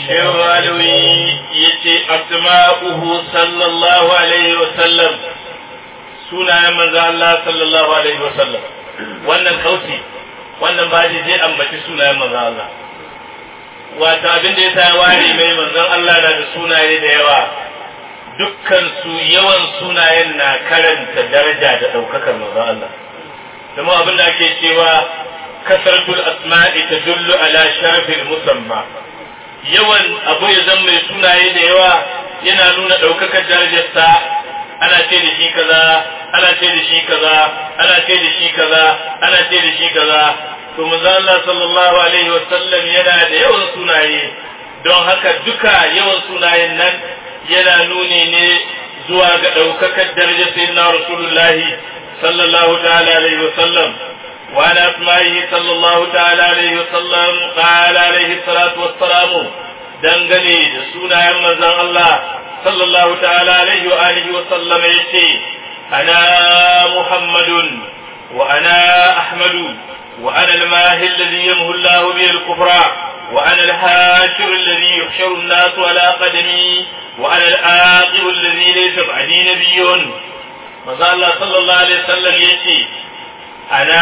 shehu alawi ya ce asma'uhu sallallahu alaihi wa sallam sunayen manzo Allah sallallahu alaihi wa sallam wannan kauti wannan baji zai ambaci sunayen manzo Allah wato abin da ya sa ware mai manzon Allah na da sunaye da yawa dukkan su yawan sunayen na karanta daraja da daukakar manzo Allah kuma abin da ake cewa kasratul asma'i tadullu ala sharafil musamma yawan abu ya zama mai sunaye da yawa yana nuna daukakar darajarsa ana ce da shi kaza ana ce da shi kaza ana ce da shi kaza ana ce da shi kaza to manzo Allah sallallahu alaihi wa sallam yana da yawan sunaye don haka duka yawan sunayen nan yana nuni ne zuwa ga daukakar darajar sayyidina rasulullahi sallallahu ta'ala alaihi wa sallam wa ala asma'ihi sallallahu ta'ala alaihi wa sallam qala alaihi salatu wassalamu dangane da sunayen manzon Allah sallallahu ta'ala alaihi wa alihi wa sallam yace ana muhammadun wa ana ahmadu وأنا الماهي الذي يمهو الله به الكفر وأنا الهاشر الذي يحشر الناس على قدمي وأنا الآقب الذي ليس بعدي نبي ماذا الله صلى الله عليه وسلم يأتي أنا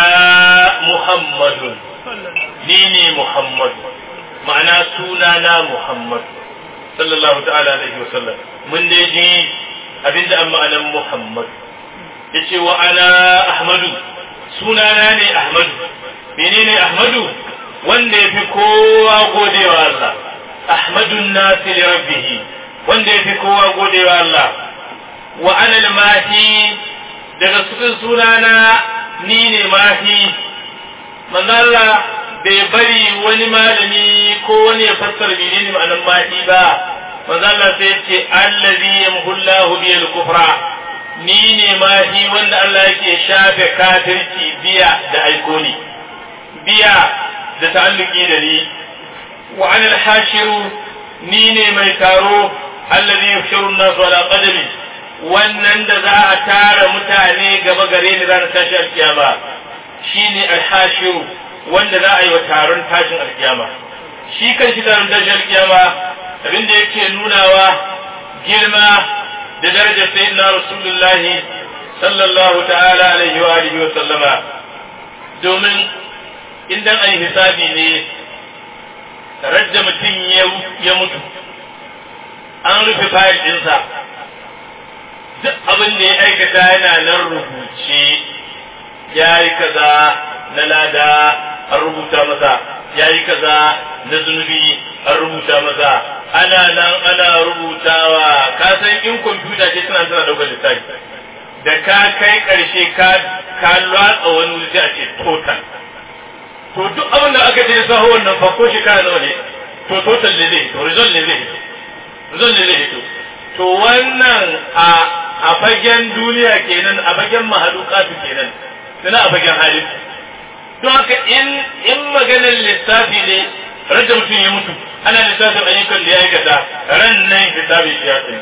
محمد نيني محمد معنى سونانا محمد صلى الله تعالى عليه وسلم من دي أبدا أما أنا محمد يأتي وأنا أحمد sunana ne Ahmadu menene Ahmadu wanda ya fi kowa godewa Allah Ahmadun nasi li rabbih wanda ya fi kowa godewa Allah wa ana al-mahi daga cikin sunana ni ne mahi manzo Allah bai bari wani malami ko wani ya fassara menene ma'anar mahi ba manzo Allah sai ya ce allazi yamhullahu bil kufra ni ne mahi wanda Allah yake shafe kafirci biya da aiko ni biya da ta'alluki da ni wa anil hashiru ni ne mai taro allazi yuhshiru an-nas ala qadami wannan da za a tara mutane gaba gare ni ranar tashin alkiyama shine al-hashiru wanda za a yi wa taron tashin alkiyama shi kan shi taron tashin alkiyama abinda yake nunawa girma da darajar sayyidina rasulullahi sallallahu ta'ala alaihi wa alihi wa sallama domin idan ai hisabi ne radda mutum ya mutu an rufe fayil ɗinsa duk abin da ya aikata yana nan rubuce ya yi kaza na lada an rubuta masa ya yi kaza na zunubi an rubuta masa ana nan ana rubutawa ka san in kwamfuta ce tana tana daukar lissafi da ka kai karshe ka ka latsa wani wuri a ce total to duk abin da aka ce saho wannan fa ko shekara nawa ne to total ne zai to result ne zai result ne zai to wannan a a fagen duniya kenan a fagen mahalukatu kenan suna a fagen halin don haka in in maganar lissafi ne rage mutum ya mutu ana lissafin ayyukan da ya aikata ran nan hisabin shi ya tsaye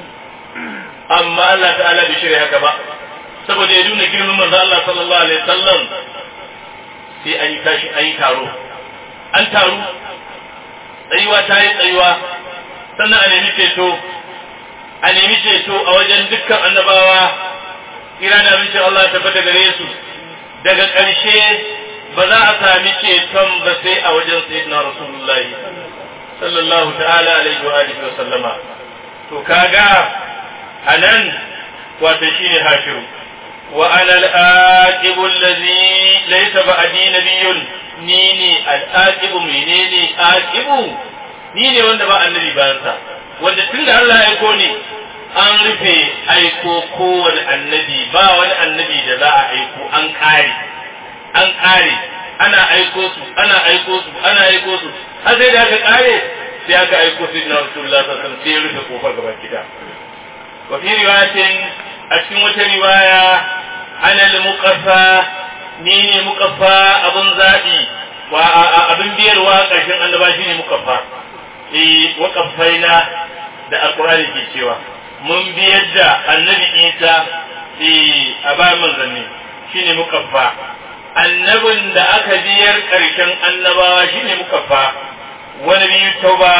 amma Allah ta'ala bai shirya haka ba saboda ya nuna girman manzo Allah sallallahu alaihi wasallam sai an yi tashi an yi taro an taru tsayuwa ta yi tsayuwa sannan a nemi ceto a nemi ceto a wajen dukkan annabawa ira da abincin Allah ta tabbata gare su daga ƙarshe ba za a sami ceton ba sai a wajen sayyidina rasulullahi sallallahu ta'ala alaihi wa alihi wa sallama to kaga anan wato shine hashiru wa ana al-aqibu allazi laysa ba'di nabiyyun ni ne al-aqibu menene aqibu ni ne wanda ba annabi bayan sa wanda tunda Allah ya aiko ni an rufe aiko kowane annabi ba wani annabi da za a aiko an kare an kare ana aiko su ana aiko su ana aiko su har sai da aka kare sai aka aiko su na rasulullah sallallahu alaihi wasallam sai ya rufe kofar gaba gida wa fi riwayatin a cikin wata riwaya ana al-muqaffa ni ne muqaffa abun zabi wa abin biyarwa karshen annaba shine muqaffa eh waqaffaina da alqur'ani ke cewa mun biyar da annabi Isa eh a bayan manzanni shine mukaffa annabin da aka biyar ƙarshen annabawa shine mukaffa wani biyu tauba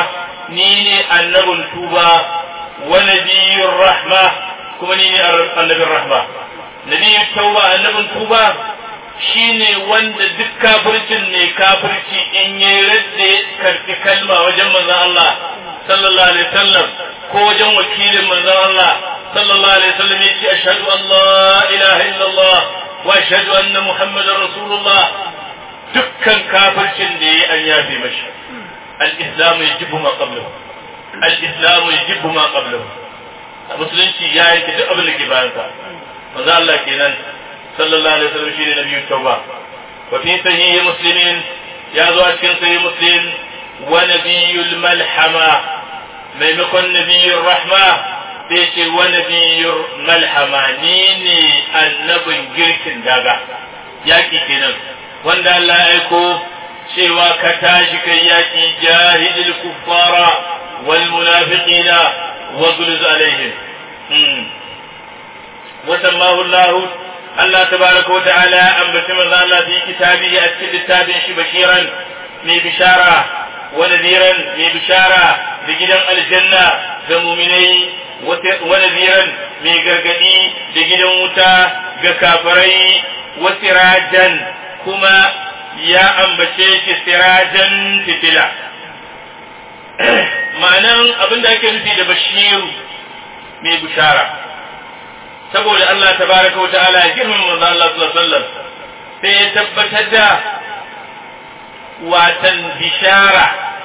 ni ne annabin tuba wa nabiyyur rahma kuma ni ne annabin rahma nabiyyut tauba annabin tuba shine wanda duk kafircin ne kafirci in ya radde karfi kalma wajen manzon Allah sallallahu alaihi wasallam ko wajen wakilin manzon Allah sallallahu alaihi wasallam yace ashhadu an la ilaha illallah wa ashhadu anna muhammadar rasulullah dukkan kafircin da yayi an yafe mashi al-islam yajibu ma qablahu al-islam yajibu ma qablahu musulunci ya yi duk abin da ke bayan sa manzo Allah kenan sallallahu alaihi wasallam shine nabiyyu tauba wa fi sahih muslimin ya zo a cikin sahih muslim wa nabiyyul malhama maimakon nabiyyur rahma sai ce wa nabiyyur malhama ni ne annabin girkin daga yaki kenan wanda Allah ya aiko cewa ka tashi kai yaki jahidil kuffara wal munafiqina واغلظ عليهم وسماه الله الله تبارك وتعالى أن بسم الله في كتابه أكتب التابع بشيرا من بشارة ونذيرا من بشارة بجدا الجنة بمؤمنين ونذيرا من غرغدي بجدا متى كافري وسراجا كما يا أنبشيك سراجا فتلا ma'anan abin da ake nufi da bashiru mai bishara saboda Allah tabaraka wa ta'ala ya girmama manzo Allah sallallahu alaihi wasallam sai ya tabbatar da watan bishara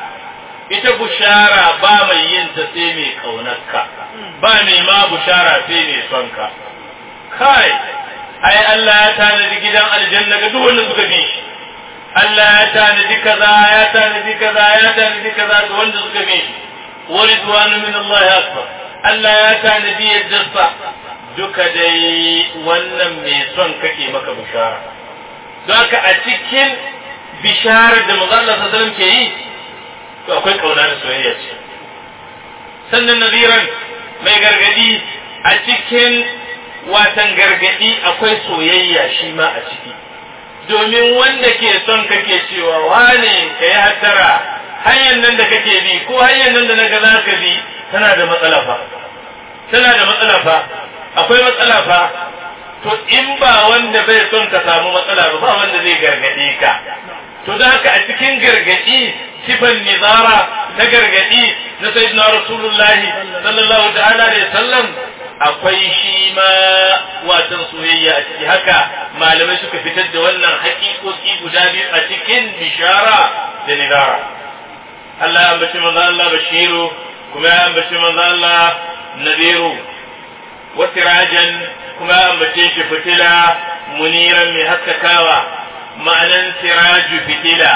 ita bushara ba mai yin ta sai mai kaunarka ba mai ma bushara sai mai son ka kai ai Allah ya tanadi gidan aljanna ga duk wanda suka bi shi Allah ya tanadi kaza ya tanadi kaza ya tanadi kaza ga wanda suka bi shi wa ridwanu min Allah akbar Allah ya tanadi yadda duka dai wannan mai son kake maka bishara don haka a cikin bisharar da manzo Allah sallallahu ke yi to akwai kauna da soyayya ce sannan naziran mai gargadi a cikin watan gargadi akwai soyayya shi ma a ciki domin wanda ke son kake cewa wane ka yi hattara hanyar nan da kake bi ko hanyar nan da na ga za ka bi tana da matsala fa tana da matsala fa akwai matsala fa to in ba wanda bai son ka samu matsala ba ba wanda zai gargade ka to da haka a cikin gargadi sifan nizara na gargadi na sayyidina rasulullahi sallallahu ta'ala alaihi sallam akwai shi ma watan soyayya a ciki haka malamai suka fitar da wannan haƙiƙoƙi guda biyu a cikin bishara da nizara Allah ya ambaci manzo Allah bashiru kuma ya ambaci manzo Allah nadiru wa sirajan kuma ya ambace shi fitila muniran mai haskakawa ma'anan siraju fitila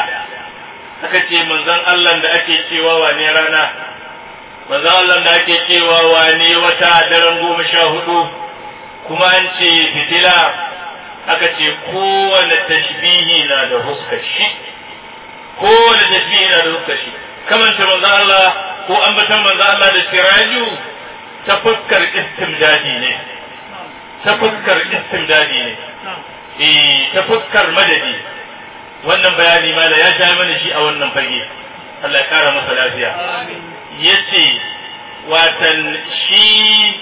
aka ce manzon Allah da ake cewa wane rana manzon Allah da ake cewa wane wata daren goma sha hudu kuma an ce fitila aka ce kowane tashbihi na da huskar shi kowane tashbihi na da huskar shi kamanta manzon Allah ko ambatan manzon Allah da siraju ta fuskar istimdadi ne ta fuskar istimdadi ne eh ta fuskar madadi wannan bayani ma da ya sha mana shi a wannan fage Allah ya kara masa lafiya yace watan shi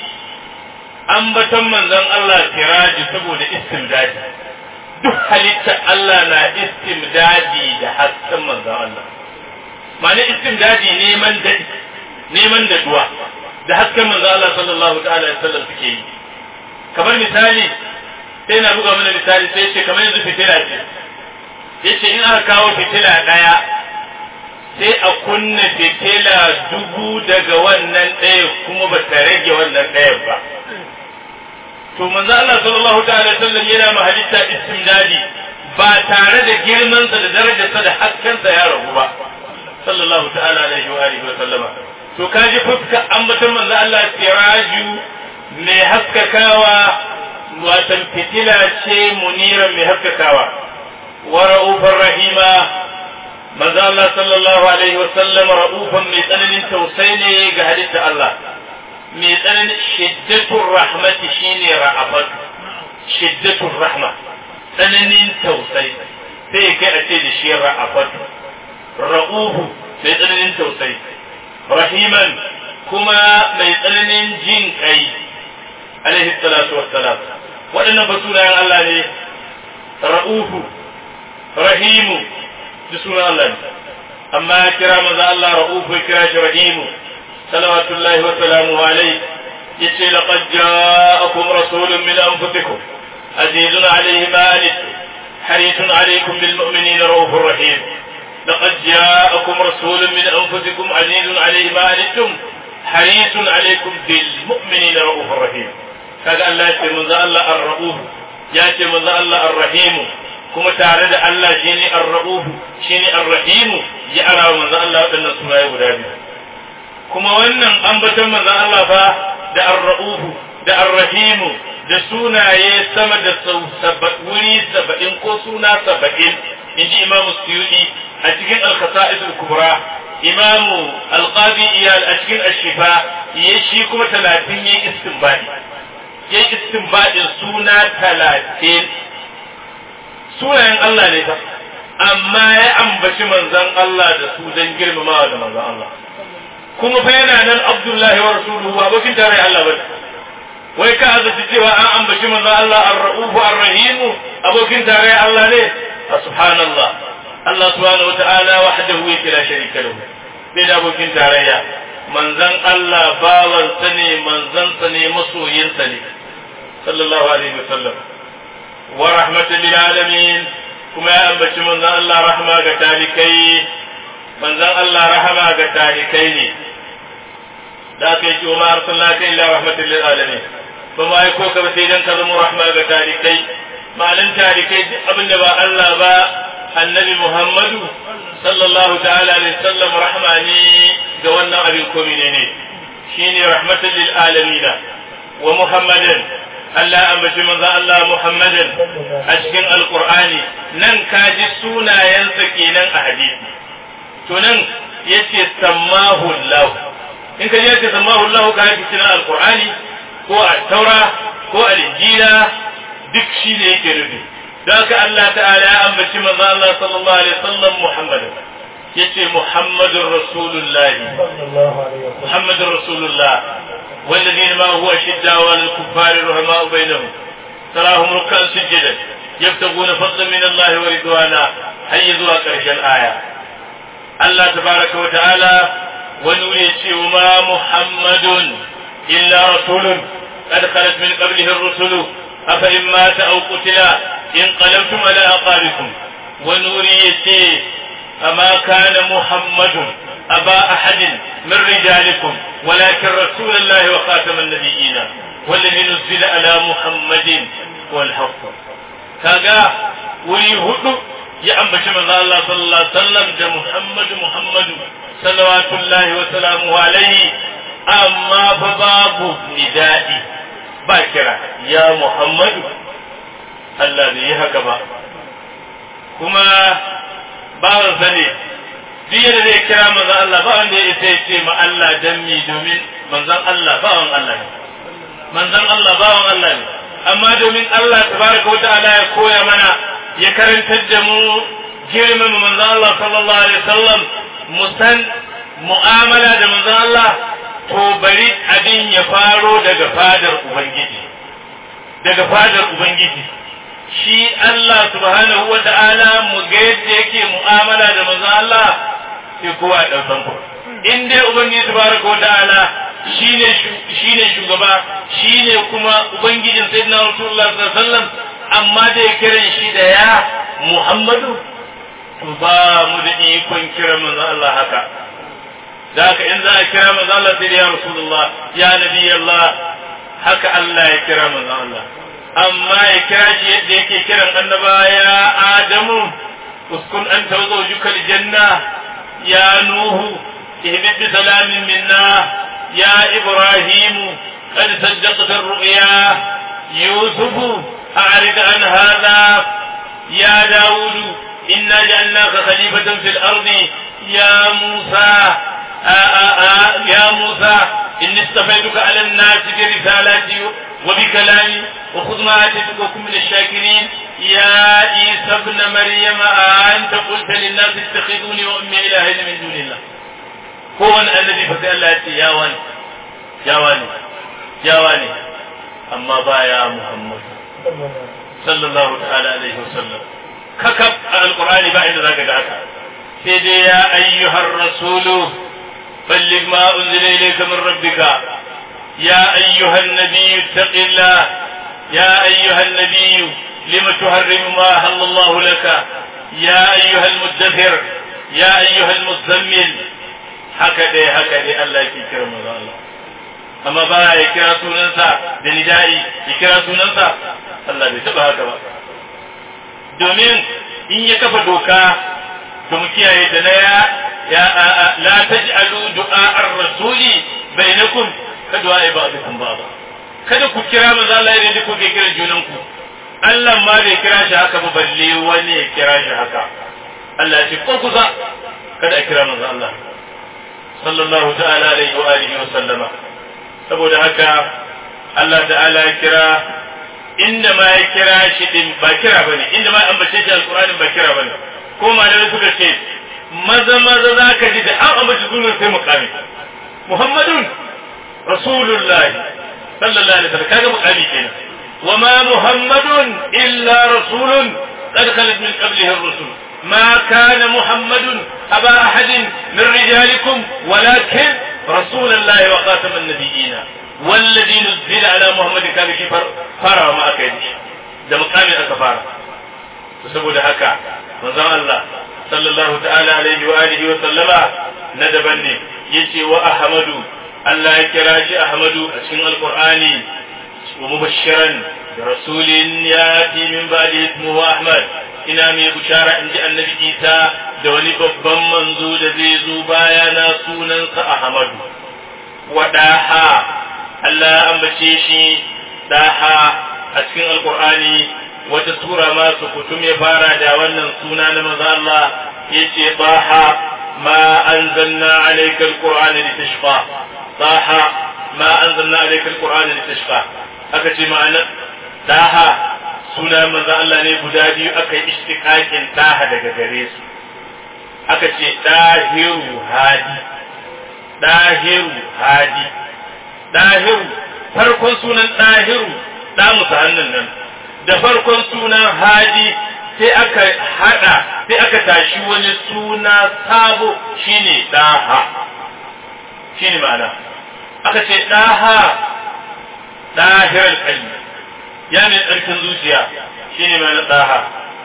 ambaton manzon Allah tiraji saboda istimdadi duk halitta Allah na istimdadi da hasken manzon Allah ma'ana istimdadi neman da neman da duwa da hasken manzon Allah sallallahu ta'ala alaihi wasallam suke yi kamar misali sai na buga mana misali sai ce kamar yanzu fitila ce yace in aka kawo fitila daya sai a kunna fitila dubu daga wannan ɗaya kuma ba ta rage wannan ɗayan ba to manzo Allah sallallahu ta'ala sallam yana ma halitta istimdadi ba tare da girman sa da darajarsa da haskensa ya ragu ba sallallahu ta'ala alaihi wa alihi wa sallama to kaji fuska ambaton manzo Allah siraju mai haskakawa watan fitila ce muniran mai haskakawa wa ra'ufar rahima manzo Allah sallallahu alaihi wa sallam ra'ufan mai tsananin tausayi ne ga halitta Allah mai tsananin shiddatul rahmati shine ra'afat shiddatul rahma tsananin tausayi sai kai a ce da shi ra'afat ra'uhu mai tsananin tausayi rahiman kuma mai tsananin jin kai alaihi salatu wassalam waɗannan fa sunayen Allah ne ra'ufu rahimu da sunan Allah ne amma ya kira manzo Allah ra'ufu ya kira shi rahimu salawatullahi wa salamuhu alaihi yace laqad ja'akum rasulun min anfusikum azizun alayhi ma anittum harisun alaykum bil mu'minina ra'ufur rahim لقد جاءكم رسول من أنفسكم عزيز عليه ما أنتم حريص عليكم بالمؤمنين رؤوف رحيم kaga Allah ya ce manzo Allah ar-ra'uf ya ce manzo Allah ar-rahim kuma tare da Allah shine ar-ra'uf shine ar-rahim ya ara manzo Allah wadannan sunaye guda biyu kuma wannan ambaton manzo Allah fa da ar-ra'uf da ar-rahim da sunaye sama da sau wuri saba'in ko suna saba'in inji Imam Suyuti a cikin al-Khasa'is al-Kubra Imamu al-Qadi Iyal a cikin Ash-Shifa yayi shi kuma 30 yayi istinbadi ya yi istinbadin suna talatin sunayen Allah ne fa amma ya ambaci manzan Allah da su don girmamawa da manzan Allah kuma fa yana nan Abdullahi wa rasuluhu abokin tare Allah ba wai ka azaci cewa an ambaci manzan Allah ar-ra'ufu ar-rahimu abokin tare Allah ne subhanallah Allah subhanahu wata'ala wahdahu yake la sharika lahu bai da abokin tarayya manzan Allah bawansa ne manzansa ne masoyinsa ne sallallahu alaihi wasallam wa rahmatan lil alamin kuma ya ambaci manzan Allah rahma ga talikai manzan Allah rahama ga talikai ne da aka yi ce wa arsalnaka illa rahmatan lil alamin ba ma yi ko ka ba sai dan ka zama rahma ga talikai ma'anin talikai duk abin da ba Allah ba annabi Muhammadu sallallahu ta'ala alaihi wasallam rahma ne ga wannan abin ko ne shine rahmatan lil alamin wa muhammadan Allah ambaci manzo Allah muhammadan a cikin alqur'ani nan kaji sunayensa kenan a hadisi to nan yace sammahu Allah in ka yace sammahu Allah ka ji cikin alqur'ani ko a taura ko a injila duk shine yake nufi ذاك الله تعالى أنبت من الله صلى الله عليه وسلم محمد يتي محمد رسول الله محمد رسول الله والذين ما هو شدة والكفار رحماء بينهم تراهم ركعا سجدا يبتغون فضلا من الله ورضوانا حيثوا كرش الآية الله تبارك وتعالى ونريد وما محمد إلا رسول قد خلت من قبله الرسل أفإن مات أو قتل انقلبتم على أعقابكم ونوريتي أما كان محمد أبا أحد من رجالكم ولكن رسول الله وخاتم النبيين والذي نزل على محمد والحق كاغا ولي هدو يا أم بشم الله صلى الله عليه وسلم ده محمد محمد صلوات الله وسلامه عليه أما فباب ندائي باكرة يا محمد Allah bai yi haka ba kuma bawansa ne duk yadda zai kira manzon Allah ba wanda ya isa ya ce ma Allah dan mi domin manzon Allah bawan Allah ne manzon Allah bawan Allah ne amma domin Allah tabaraka wa ta'ala ya koya mana ya karantar da mu girman manzon Allah sallallahu alaihi wasallam mu san mu'amala da manzon Allah to bari abin ya faro daga fadar ubangiji daga fadar ubangiji shi Allah subhanahu wa ta'ala mu ga yadda yake mu'amala da manzon Allah sai kowa ya ɗaukan ku. In dai Ubangiji tabaraka wa ta'ala shine shine shugaba shine kuma Ubangijin Sayyidina Rasulullah sallallahu alaihi wasallam amma da ya kiran shi da ya Muhammadu to ba mu da ikon kira manzon Allah haka. Da haka in za a kira manzon Allah sai da ya Rasulullah ya Nabi Allah haka Allah ya kira manzon Allah. amma ya kira shi yadda yake kiran annaba ya adamu uskun an tawazo jukal janna ya nuhu ihbit bi salamin minna ya ibrahimu qad saddaqta ar-ru'ya yusuf a'rid an hadha ya daud inna ja'alnaka khalifatan fil ardi ya musa يا موسى إني اصطفيتك على الناس برسالاتي وبكلامي وخذ ما آتيتك وكن من الشاكرين يا عيسى ابن مريم أنت قلت للناس اتخذوني وأمي إلهين من دون الله kowane annabi fa sai Allah ya ce ya wani ya wani ya wani amma baya Muhammad sallallahu ta'ala alaihi wasallam kakab alqur'ani ba inda zaka ga haka sai dai ya ayyuhar rasulu balligh ma unzila ilayka min rabbika ya ayyuhan nabiyyu ittaqillah ya ayyuhan nabiyyu lima tuharrimu ma halallahu laka ya ayyuhal muddathir ya ayyuhal muzammil haka dai haka dai Allah yake kira manzo Allah amma ba ya kira sunansa da nidai ya kira sunansa Allah bai taba haka ba domin in ya kafa doka to mu kiyaye da na ya ya la taj'alu du'a ar-rasuli bainakum ka du'a ba'dukum ba'd kada ku kira manzo Allah idan duk kuke kiran junan ku Allah ma bai kira shi haka ba balle wani ya kira shi haka Allah ya ce ko kusa kada a kira manzo Allah sallallahu ta'ala alaihi wa alihi wa sallama saboda haka Allah ta'ala ya kira inda ma ya kira shi din ba kira bane inda ma an bace shi alqur'ani ba kira bane ko malamai suka ce maza maza zaka ji da an ambaci sunan sai mukami muhammadun rasulullahi sallallahu alaihi wasallam kaga mukami kenan wama muhammadun illa rasulun qad khalat min qablihi ar-rusul ما كان محمد أبا أحد من رجالكم ولكن رسول الله وخاتم النبيين والذي نزل على محمد كان في fara ma aka yi da mukamin aka fara to saboda haka manzon Allah sallallahu ta'ala alaihi wa alihi wa sallama na daban ne yace wa ahmadu Allah ya kira shi ahmadu a cikin alqur'ani wa mubashiran da rasulin yati min ba'di ismuhu ahmad ina mai bushara in ji annabi isa da wani babban manzo da zai zo baya na sunansa ahmadu wadaha Allah ya ambace shi daha a cikin alkur'ani wata sura ma su kutum ya fara da wannan suna na maza Allah yace daha ma anzalna alayka alqur'ana litashqa daha ma anzalna alayka alqur'ana litashqa aka ce ma'ana daha suna maza Allah ne guda biyu aka yi istiqaqin daha daga gare su aka ce dahiru hadi dahiru hadi dahiru farkon sunan ɗahiru ɗa musu hannun nan da farkon sunan hadi sai aka haɗa sai aka tashi wani suna sabo shine ɗaha shine ma'ana aka ce ɗaha ɗahirar kalli ya mai tsarkin zuciya shine ma'ana ɗaha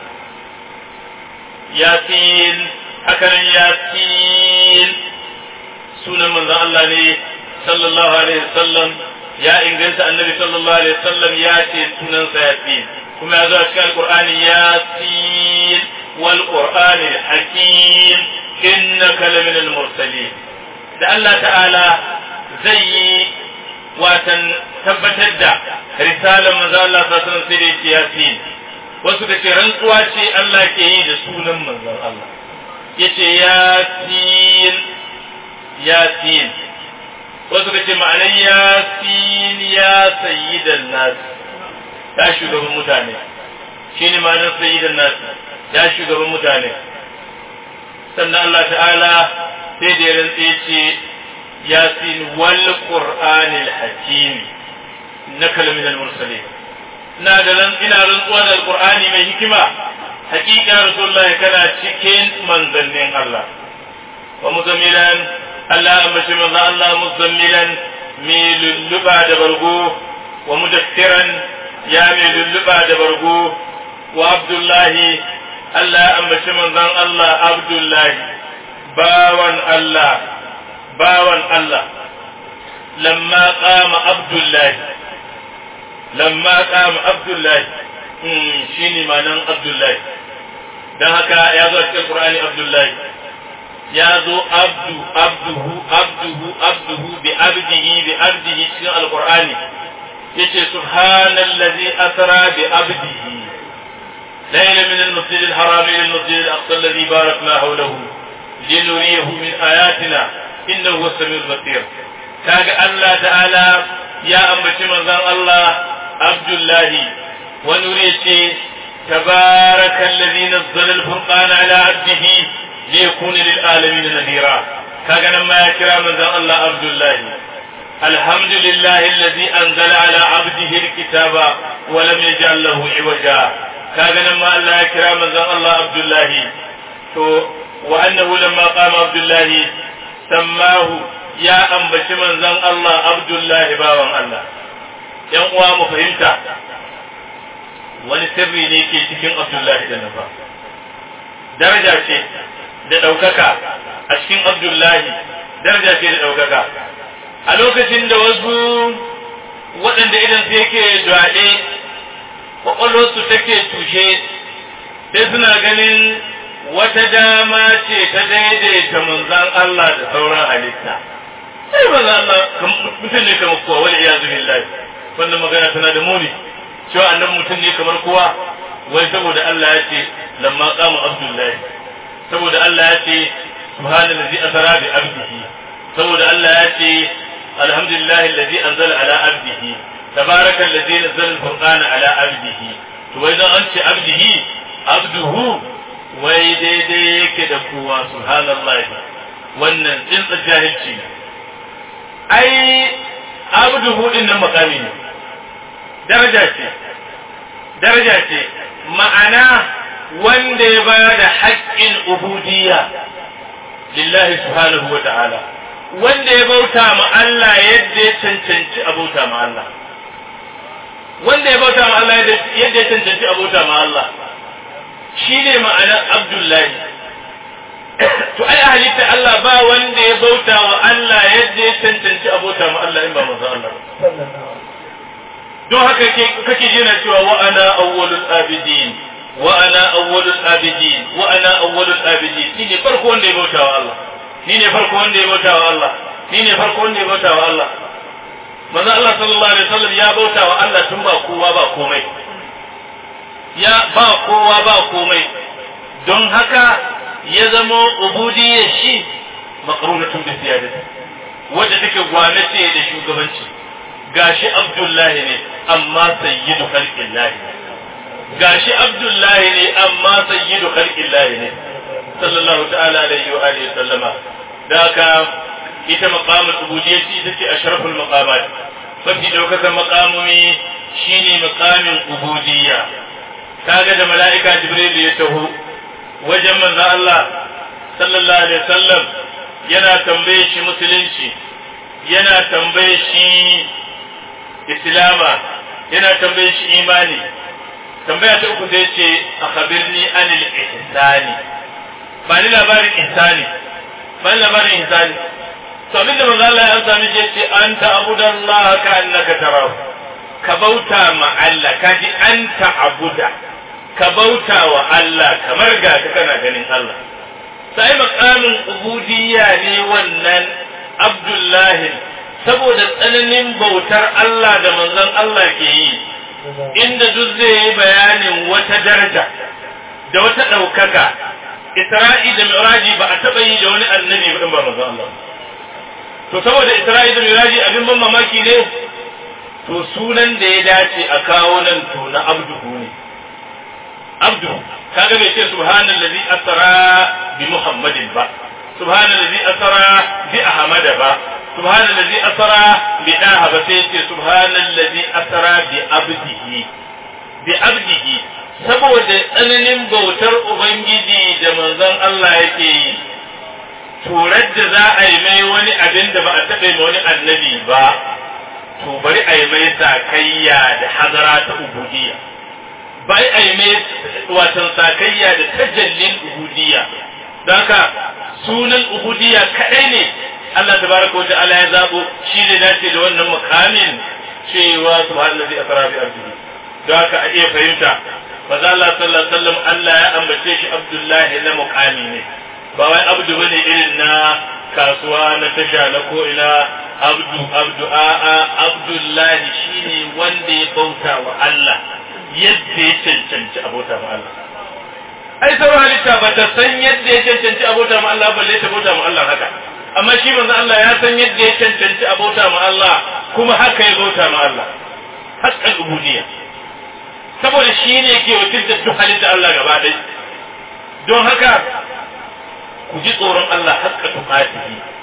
yasin hakanan yasin sunan manzon Allah ne sallallahu alaihi wasallam ya inganta annabi sallallahu alaihi wasallam ya ce sunansa yasin kuma ya zo a cikin alqur'ani yasin wal qur'ani hakim innaka lamin al mursalin da Allah ta'ala zai yi watan tabbatar da risalar manzo Allah sallallahu alaihi wasallam sai da yasin wasu da ce rantsuwa ce Allah ke yi da sunan manzon Allah yace yasin yasin wasu ka ce ma'anar yasin ya sayyidan nas ya shugaban mutane shi ne ma'anar sayyidan nas ya shugaban mutane sannan Allah ta'ala sai da ya rantse ce yasin wal qur'anil hakim na kalamin al-mursalin ina da ran ina rantsuwa da alqur'ani mai hikima hakika rasulullah kana cikin manzannin Allah wa muzammilan Allah ambaci manzo Allah muzammilan mai lulluba da bargo wa mudaffiran ya mai lulluba da bargo wa abdullahi Allah ambaci manzon Allah abdullahi bawan Allah bawan Allah lamma qama abdullahi lamma qama abdullahi shine manan abdullahi dan haka ya zo cikin qur'ani abdullahi ya zo abdu abduhu abduhu abduhu bi abdihi bi abdihi cikin alqur'ani yace subhanallazi asra bi abdihi ليلة من المسجد الحرام إلى المسجد الأقصى الذي باركنا حوله لنريه من آياتنا إنه هو السميع البصير كاج الله تعالى يا أمتي من الله عبد الله ونريد تبارك الذي نزل الفرقان على عبده ليكون للعالمين نذيرا kaga nan ma ya kira manzon Allah Abdullahi alhamdulillahi allazi anzala ala abdihi alkitaba wa lam yaj'al lahu iwaja kaga nan ma Allah ya kira manzon Allah Abdullahi to wa annahu lamma qama Abdullahi sammahu ya ambaci manzon Allah Abdullahi bawan Allah yan uwa mu fahimta wani sirri ne ke cikin Abdullahi da nafa daraja ce da ɗaukaka a cikin Abdullahi daraja ce da ɗaukaka a lokacin da wasu waɗanda idan su yake dwaɗe ƙwaƙwalwarsu take tushe sai suna ganin wata dama ce ta daidaita manzan Allah da sauran halitta sai manzan Allah mutum ne kamar kowa wani iya zubin lafi wannan magana tana da muni cewa annan mutum ne kamar kowa wai saboda Allah ya ce lamma qama abdullahi saboda Allah ya ce subhanallazi asra bi abdihi saboda Allah ya ce alhamdulillahi allazi anzala ala abdihi tabaraka allazi nazzala al-furqana ala abdihi to wai dan an ce abdihi abduhu wai daidai yake da kowa subhanallahi wannan tsintsa jahilci ne ai abduhu din nan makami ne daraja ce daraja ce ma'ana wanda ya ba da haƙƙin ubudiyya lillahi subhanahu wa ta'ala wanda ya bauta ma Allah yadda ya cancanci a bauta ma Allah wanda ya bauta ma Allah yadda ya cancanci a bauta ma Allah shi ne ma'anar Abdullahi to ai halitta Allah ba wanda ya bauta wa Allah yadda ya cancanci a bauta ma Allah in ba manzo Allah don haka kake jina cewa wa ana awwalul abidin wa ana awwalul abidin wa ana awwalul abidin ni ne farko wanda ya bauta wa Allah ni ne farko wanda ya bauta wa Allah ni ne farko wanda ya bauta wa Allah manzo Allah sallallahu alaihi wasallam ya bauta wa Allah tun ba kowa ba komai ya ba kowa ba komai don haka ya zama ubudiyyar shi maqrunatun bi siyadati wadda take gwanace da shugabanci gashi Abdullahi ne amma sayyidu khalqillahi gashi Abdullahi ne amma sayyidu khalqillahi ne sallallahu ta'ala alaihi wa alihi sallama da haka ita maqamul ubudiyyati ita ce ashraful maqamat mafi daukakan maqamumi shine maqamin ubudiyya kaga da mala'ika jibril ya taho wajen manzo Allah sallallahu alaihi wasallam yana tambaye shi musulunci yana tambaye shi islama yana tambaye shi imani tambaya ta uku sai ce a khabirni anil ihsani ba ni labarin ihsani ba ni labarin ihsani to abin da manzo Allah ya amsa miki yace anta abudallah ka annaka tarahu ka bauta ma Allah ka ji anta abuda ka bauta wa Allah kamar ga ka kana ganin Allah sai makamin ubudiyya ne wannan Abdullahi saboda tsananin bautar Allah da manzon Allah ke yi inda duk zai yi bayanin wata daraja da wata ɗaukaka Isra'i da Miraji ba a taɓa yi da wani annabi ba ba manzon Allah to saboda Isra'i da Miraji abin ban mamaki ne to sunan da ya dace a kawo nan to na abduhu ne abdu kaga bai ce subhanallazi asra bi muhammadin ba subhanallazi asra bi ahmada ba subhanallazi asra bi daha ba sai ce subhanallazi asra bi abdihi bi abdihi saboda tsananin bautar ubangiji da manzon Allah yake yi turar da za a yi mai wani abin da ba a taɓa yi wani annabi ba to bari a yi mai sakayya da hazara ta ubudiyya bai a yi mai watan sakayya da tajallin ubudiyya don haka sunan ubudiyya kaɗai ne Allah tabaraka wa ta'ala ya zabo shi ne dace da wannan mukamin cewa subhanallazi asra bi ardihi don haka a iya fahimta maza Allah sallallahu alaihi wasallam Allah ya ambace shi Abdullahi na mukami ne ba wai abdu bane irin na kasuwa na tasha na ko ina abdu abdu a'a Abdullahi shine wanda ya bauta wa Allah yadda ya cancanci abota ma Allah ai sauran halitta ba ta san yadda ya cancanci abota ma Allah balle ta bauta ma Allah haka amma shi manzo Allah ya san yadda ya cancanci abota ma Allah kuma haka ya bauta ma Allah haqqal ubudiyya saboda shi ne ke wakiltar duk halitta Allah gaba ɗaya don haka ku ji tsoron Allah haƙƙa tuƙatihi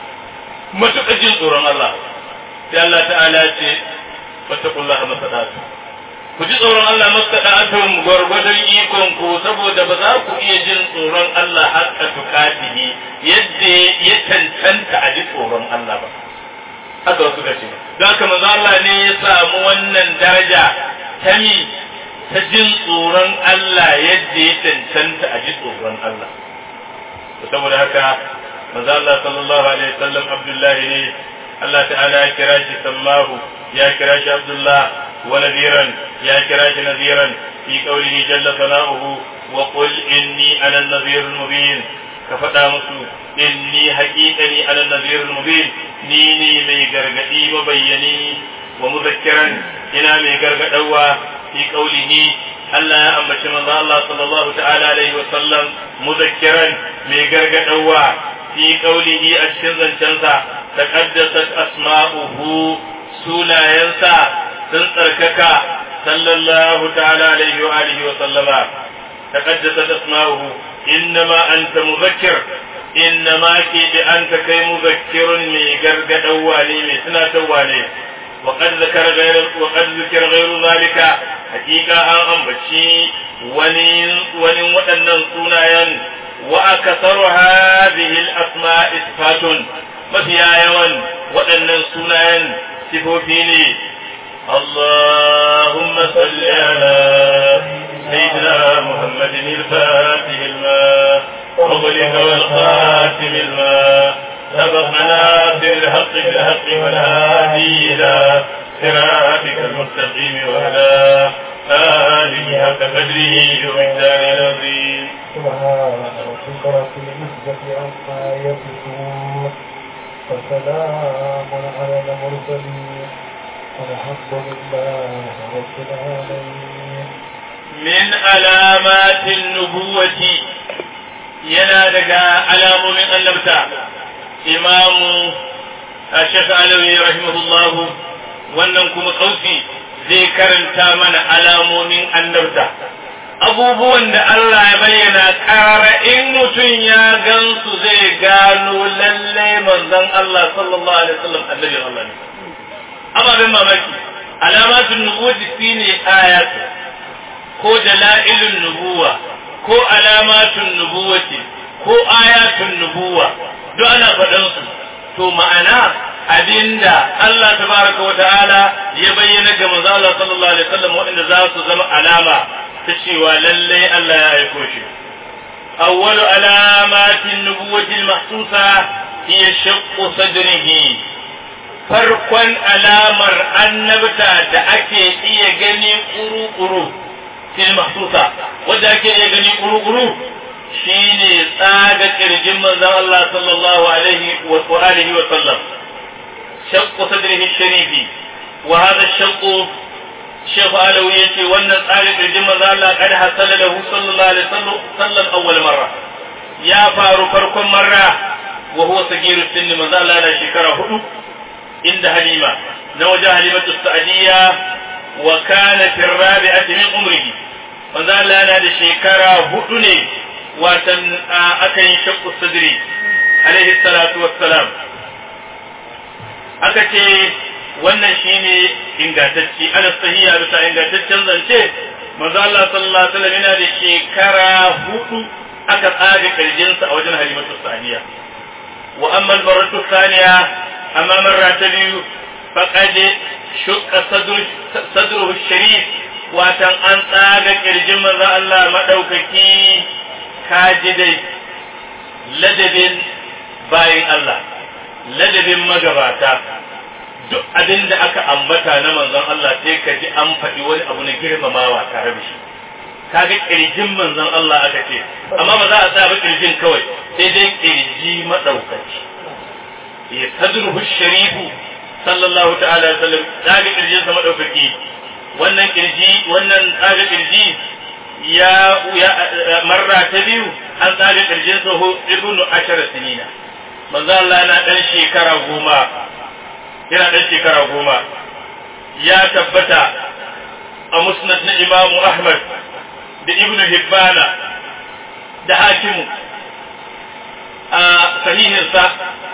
matuƙa jin tsoron Allah sai Allah ta'ala ce fattakullaha masadatu ku ji tsoron Allah masada'atun gwargwadon ikon ku saboda ba za ku iya jin tsoron Allah haka tukatihi yadda ya cancanta a ji tsoron Allah ba haka wasu ce don haka manzo Allah ne ya samu wannan daraja ta mi ta jin tsoron Allah yadda ya cancanta a ji tsoron Allah saboda haka manzo Allah sallallahu alaihi wasallam Abdullahi ne Allah ta'ala ya kira shi sallahu ya kira shi Abdullah wa nadiran ya kira shi nadiran fi qawlihi jalla sana'uhu wa qul inni ana an-nadhir al-mubin ka faɗa musu inni haqiqani ana an-nadhir al-mubin ni ne mai gargadi mabayyani wa muzakkiran ina mai gargadawa fi qawlihi Allah ya ambaci manzo Allah sallallahu ta'ala alaihi wa sallam muzakkiran mai gargadawa fi qawlihi a cikin zancensa taqaddasat asma'uhu sunayensa sun tsarkaka sallallahu ta'ala alaihi wa alihi wa sallama taqaddasat asma'uhu innama anta muzakkir innama ki bi anta kai muzakkirun mai gargadawa ne mai tunatarwa ne وقد ذكر غير وقد ذكر غير ذلك حقيقة أن أنبتشي ولين ولين ودنن سنايا وأكثر هذه الأسماء صفات mafiya yawan waɗannan sunayen sifofi ne اللهم صل على سيدنا محمد الفاتح الماء وغلق والخاتم الماء سبقنا بالحق بالحق والهادي إلى صراطك المستقيم وعلى آله حق قدره ومقداره العظيم سبحان ربك رب العزة عما يصفون وسلام على المرسلين والحمد لله رب العالمين من علامات النبوة ينادك علام من النبتة إمام الشيخ علوي رحمه الله wannan kuma kausi zai karanta mana alamomin annabta abubuwan da Allah ya bayyana ƙara in mutum ya gansu zai gano lalle manzon Allah sallallahu alaihi wasallam annabi Allah ne ababen mamaki alamatun nubuwati shine ayat ko dalailun nubuwa ko alamatun nubuwati ko ayatun nubuwa duk ana faɗan su to ma'ana abinda Allah tabaraka wa ta'ala ya bayyana ga manzo Allah sallallahu alaihi wasallam waɗanda za su zama alama ta cewa lalle Allah ya aiko shi awwalu alamatin nubuwati al-mahsusa hiya shaqqu sadrihi farkon alamar annabta da ake iya gani kuru-kuru fil mahsusa wanda ake iya gani kuru-kuru shine tsaga kirjin manzon Allah sallallahu alaihi wa alihi wa sallam shaqqu sadrihi sharifi wa hadha shaqqu Sheikh Alawi yace wannan tsaga kirjin manzon Allah kad hasala lahu sallallahu alaihi wasallam awwal marra ya faru farkon marra wa huwa sagiru sinni manzon Allah na shekara hudu inda Halima na wajen Halimatu Sa'diyya wa kana fi rabi'ati min umrihi manzo Allah yana da shekara hudu ne watan aka yi shakku sadri alaihi salatu wassalam aka ce wannan shine ingantacce ana sahiha bisa ingantaccen zance manzo Allah sallallahu alaihi wasallam yana da shekara hudu aka tsaga kirjinsa a wajen Halimatu Sa'diyya wa amma al-marratu thaniya amma marra ta biyu faqad shukka sadruhu sharif watan an tsaga kirjin manzo Allah madaukaki kaji dai ladabin bayin Allah ladabin magabata duk abin da aka ambata na manzon Allah sai ka ji an faɗi wani abu na girmamawa tare da shi kaga kirjin manzon Allah aka ce amma ba za a sa ba kirjin kawai sai dai kirji madaukaki ya sadruhu sharifu sallallahu ta'ala alaihi wasallam tsaga kirjin sa madaukaki wannan kirji wannan tsaga kirji ya ya marra ta biyu an tsaga kirjin sa hu ibnu ashara sinina manzo Allah yana dan shekara goma yana dan shekara goma ya tabbata a musnad na imamu ahmad da ibnu hibbana da hakimu a sahihinsa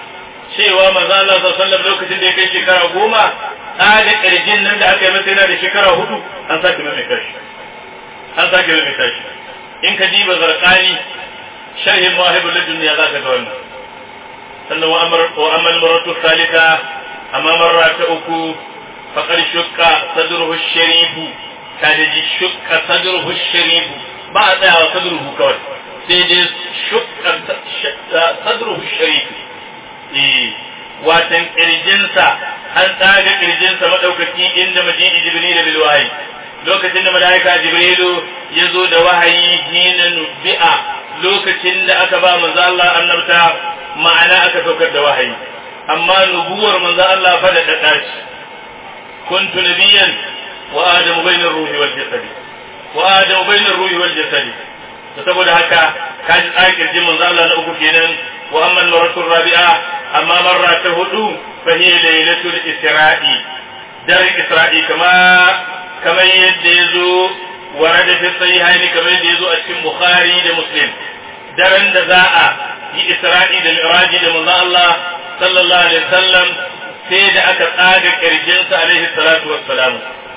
cewa manzo Allah sallallahu alaihi wasallam lokacin da ya kai shekara goma tsaga kirjin nan da aka yi masa yana da shekara hudu an sake mai tashi an sake mai tashi in ka diba zarqani sharhin mawahibul ladunniya za ka ga wannan sannan wa amr wa amal maratu thalitha amma marra ta uku faqad shukka sadruhu sharifu ta da ji shukka sadruhu sharifu ba a tsayawa sadruhu kawai sai dai shukka sadruhu sharifu eh watan kirjinsa an tsaga kirjinsa madaukaki inda majidi jibril bil wahyi lokacin da malaika jibrilu ya zo da wahayi hina nubi'a lokacin da aka ba manzo Allah annabta ma'ana aka saukar da wahayi amma nubuwar manzo Allah fa da dashi kuntu nabiyyan wa adamu bainar ruhi wal jasadi wa adamu bainar ruhi wal jasadi to saboda haka kaji tsakin kirjin manzo Allah na uku kenan wa amma maratu rabi'a amma marra ta hudu fa hiya laylatul isra'i daren isra'i kama kamar yadda yazo warada fi sahihain kamar yadda yazo a cikin bukhari da muslim daren da za a yi isra'i da mi'raji da manzo Allah sallallahu alaihi wasallam sai da aka tsaga kirjinsa alaihi salatu wassalam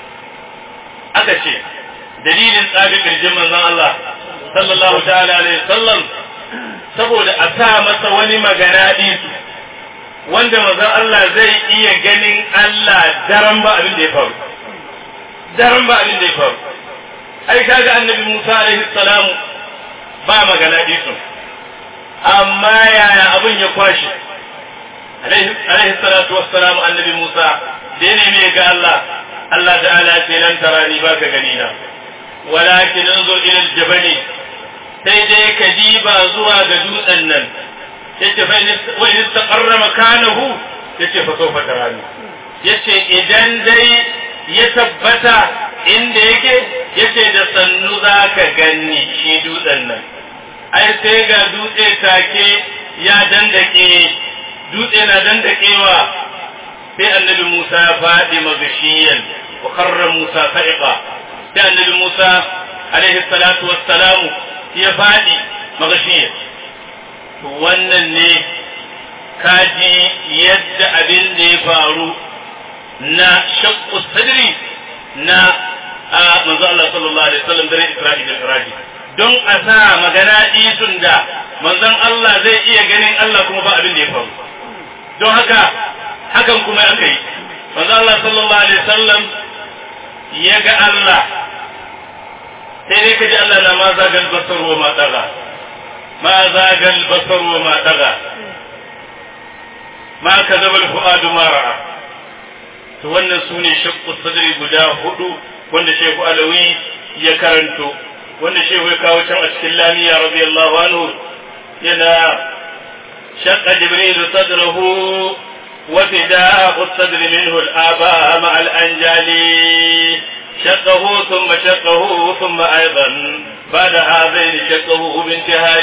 aka ce dalilin tsaga kirjin manzon Allah sallallahu ta'ala alaihi wasallam saboda a sa masa wani magana disu wanda manzon Allah zai iya ganin Allah daren ba abin da ya faru daren ba abin da ya faru ai kaga annabi Musa alaihi salam ba magana disu amma yaya abin ya kwashe alaihi salatu wassalam annabi Musa da ya nemi ga Allah Allah ta'ala ce lan tarani baka gani na walakin anzur ila aljabali sai dai ka diba zuwa ga dutsen nan yace fa wa in taqarra makanahu yace fa sawfa tarani yace idan dai ya tabbata inda yake yace da sannu zaka ganni shi dutsen nan ai sai ga dutse take ya dandake dutse na dandakewa sai annabi Musa ya faɗi magashiyan wa karra Musa sa'iqa sai annabi Musa alaihi salatu wassalamu ya faɗi magashiyan to wannan ne kaji yadda abin da ya faru na shaqqu sadri na manzo Allah sallallahu alaihi wasallam dare Isra'i da Iraji don a sa magana isun da manzon Allah zai iya ganin Allah kuma ba abin da ya faru don haka hakan kuma aka yi manzo Allah sallallahu alaihi wasallam ya ga Allah sai dai kaji Allah na ma zagal basar wa ma daga ma zagal basar wa ma daga ma kazaba al-fuadu ma ra'a to wannan sune shaqqu sadri guda hudu wanda Shehu Alawi ya karanto wanda Shehu ya kawo can a cikin lamiya radiyallahu anhu yana شق جبريل صدره وفداء الصدر منه الآباء مع الأنجال شقه ثم شقه ثم أيضا بعد هذين شقه بانتهال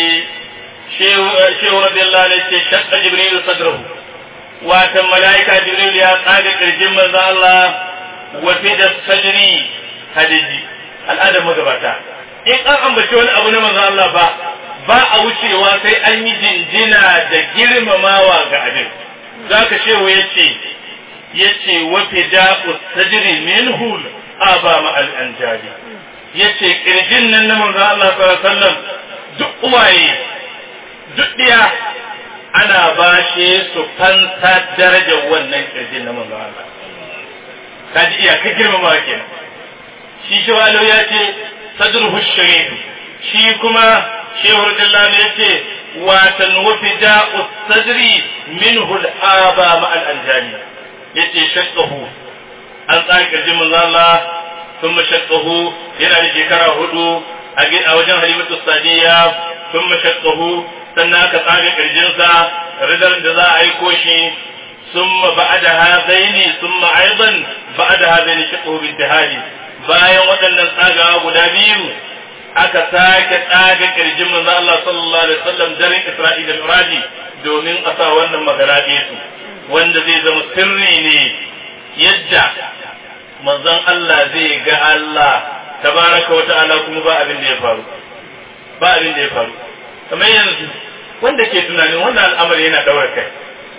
شيخ رضي الله عنه شق جبريل صدره واتم ملائكة جبريل يا قادة الجمع الله وفداء الصدر هدجي الآدم مقبتا in an ambaci wani abu na manzo Allah ba ba a wucewa sai an yi jinjina da girmamawa ga abin zaka shehu yace yace wa fida'u sadri minhu aba ma al anjali yace kirjin nan na manzo Allah sallallahu alaihi wasallam duk uwaye duk diya ana bashe su fansa darajar wannan kirjin na manzo Allah kaji iya ka girmamawa kenan shi shi ya ce sadruhu sharif shi kuma shehu radiyallahu ya ce watan wafida sadri minhu al-aba ma al-anjani yace shakkahu an tsari kirjin manzo Allah thumma shakkahu yana da shekara hudu a wajen halimatu sadiya thumma shakkahu sannan aka tsaga kirjinsa ridar da za a aiko shi ثم بعد هذين ثم ايضا بعد هذين شقه بانتهائه bayan waɗannan tsagawa guda biyu aka sake tsaga kirjin manzo Allah sallallahu alaihi wasallam daren Isra'i da Miraji domin a sa wannan magana su wanda zai zama sirri ne yadda manzon Allah zai ga Allah tabaraka wa ta'ala kuma ba abin da ya faru ba abin da ya faru kamar yanzu wanda ke tunanin wannan al'amari yana daura kai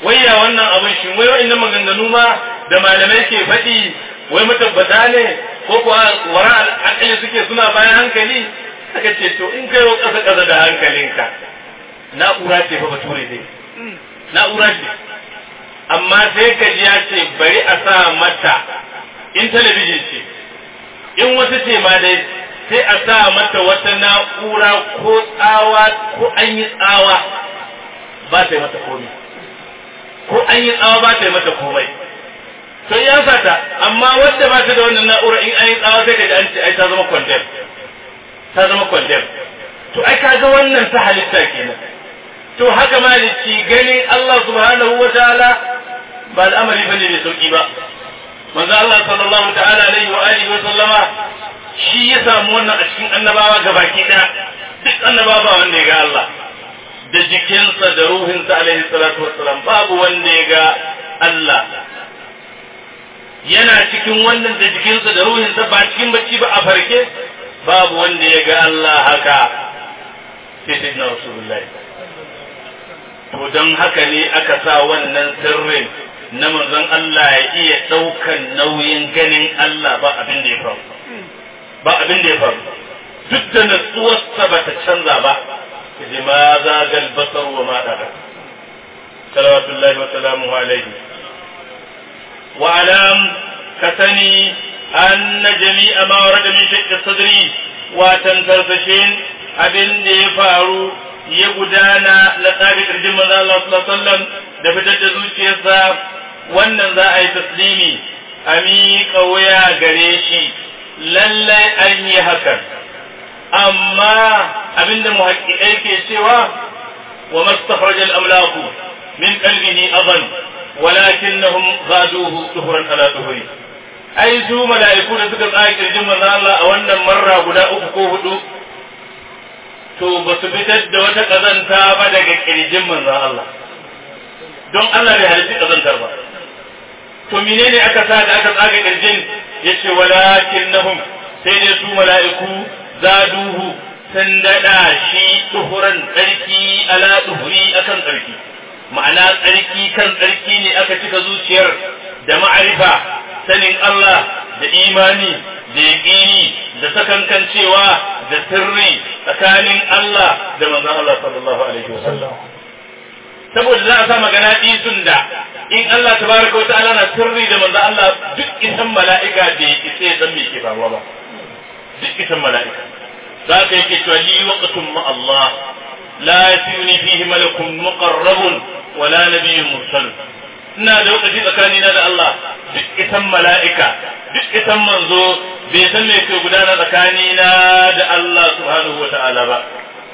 wai ya wannan abin shi wai wa'annan maganganu ma da malamai ke faɗi wai matabbata ne ko kuwa wara al'akali suke suna bayan hankali aka ce to in kai wa ƙasa ƙasa da hankalinka na'ura ce fa bature dai na'ura ce amma sai ka ji ya ce bari a sa mata in talabijin ce in wata ce ma dai sai a sa mata wata na'ura ko tsawa ko an yi tsawa ba ta yi mata komai ko an yi tsawa ba ta yi mata komai to ya sata amma wadda ba ta da wannan na'ura in an yi tsawa sai ka ji an ce ai ta zama kwandem ta zama kwandem to ai kaga wannan ta halitta kenan to haka malici ganin Allah subhanahu wa ta'ala ba al'amari bane mai sauki ba manzo Allah sallallahu ta'ala alaihi wa alihi wa sallama shi ya samu wannan a cikin annabawa gabaki daya duk annabawa ba wanda ya ga Allah da jikinsa da ruhinsa alaihi salatu wassalam babu wanda ya ga Allah yana cikin wannan da jikinsa da ruhinsa ba cikin bacci ba a farke babu wanda ya ga Allah haka sai sai na rasulullahi to don haka ne aka sa wannan sirrin na manzon Allah ya iya ɗaukan nauyin ganin Allah ba abin da ya faru ba abin da ya faru duk da natsuwarsa ba ta canza ba لما زاغ البصر وما طغى صلوات الله وسلامه عليه واعلم كثني أن جميع ما ورد من شق الصدر وتنترسشين abin da ya faru ya gudana na tsarin ƙirjin manzo Allah sallallahu alaihi wasallam da fitar da zuciyarsa wannan za a yi taslimi a miƙa wuya gare shi lallai an yi hakan amma abinda muhaqqiqai ke cewa wa mastakhraj al-amlaku min qalbihi adan walakinnahum ghaduhu tuhran ala tuhri ai su mala'iku da suka tsaya kirjin manzo Allah a wannan marra guda uku ko hudu to ba su fitar da wata kazanta ba daga kirjin manzo Allah don Allah bai halitta kazantar ba to menene aka sa da aka tsaga kirjin yace walakinnahum sai dai su mala'iku zaduhu sun daɗa shi duhuran tsarki ala duhuri akan tsarki ma'ana tsarki kan tsarki ne aka cika zuciyar da ma'arifa sanin Allah da imani da yaƙini da sakankancewa da sirri tsakanin Allah da manzon Allah sallallahu alaihi wasallam saboda za a sa magana ɗisun da in Allah tabaraka wa ta'ala na sirri da manzon Allah duk isan mala'ika da ya isa ya san me ke faruwa ba duk isan mala'ika za ka yake cewa li waqtun ma Allah la yasuni fihi malakun muqarrabun wala nabiyyun mursal ina da lokaci tsakanina da Allah duk isan mala'ika duk isan manzo bai san me ke gudana tsakanina da Allah subhanahu wa ta'ala ba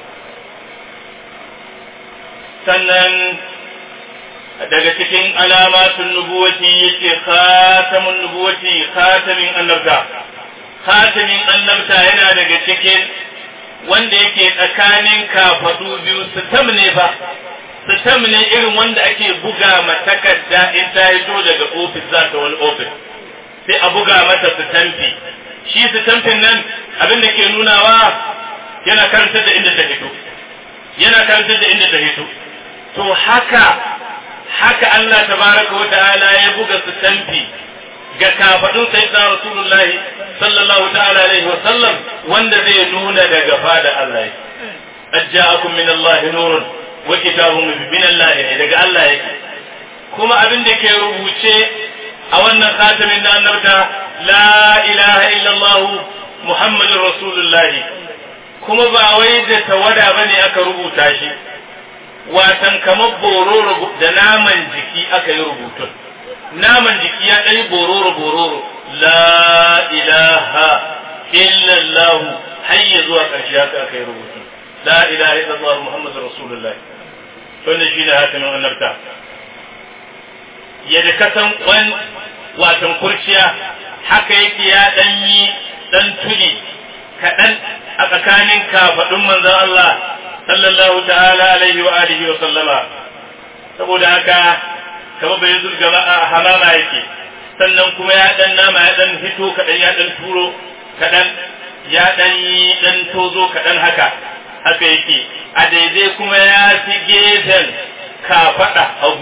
sannan daga cikin alamatun nubuwati yace khatamun nubuwati khatamin annabta khatamin annabta yana daga cikin wanda yake tsakanin kafadu biyu sitam ne ba sitam ne irin wanda ake buga ma takarda in ta hito daga ofis za ta wani ofis sai a buga mata sitamfi shi sitamfin nan abin da ke nunawa yana karantar da inda ta hito yana karantar da inda ta hito to haka haka Allah tabaraka wa ta'ala ya buga sitamfi ga kafadun sayyidina rasulullahi sallallahu ta'ala alaihi wa sallam wanda zai nuna daga fada Allah yake ajja'akum min Allah nurun wa kitabun min Allah ne daga Allah yake kuma abin da ke rubuce a wannan khatamin na annabta la ilaha illallah muhammadur rasulullahi kuma ba wai da tawada bane aka rubuta shi watan kamar bororo da naman jiki aka yi rubutun naman jiki ya ɗari bororo bororo la ilaha illallah har ya zuwa ƙarshe haka aka yi rubutun la ilaha illallah muhammadu rasulullah wannan shi ne hatimin annabta yadda kasan kwan watan kurciya haka yake ya ɗan yi ɗan tuli kaɗan a tsakanin kafaɗin manzon Allah sallallahu ta'ala alaihi wa alihi wa sallama saboda haka kama bai zurga a hamama yake sannan kuma ya dan nama ya dan hito kaɗan ya dan turo kaɗan ya dan yi dan tozo kaɗan haka haka yake a daidai kuma ya fi gefen kafaɗa hagu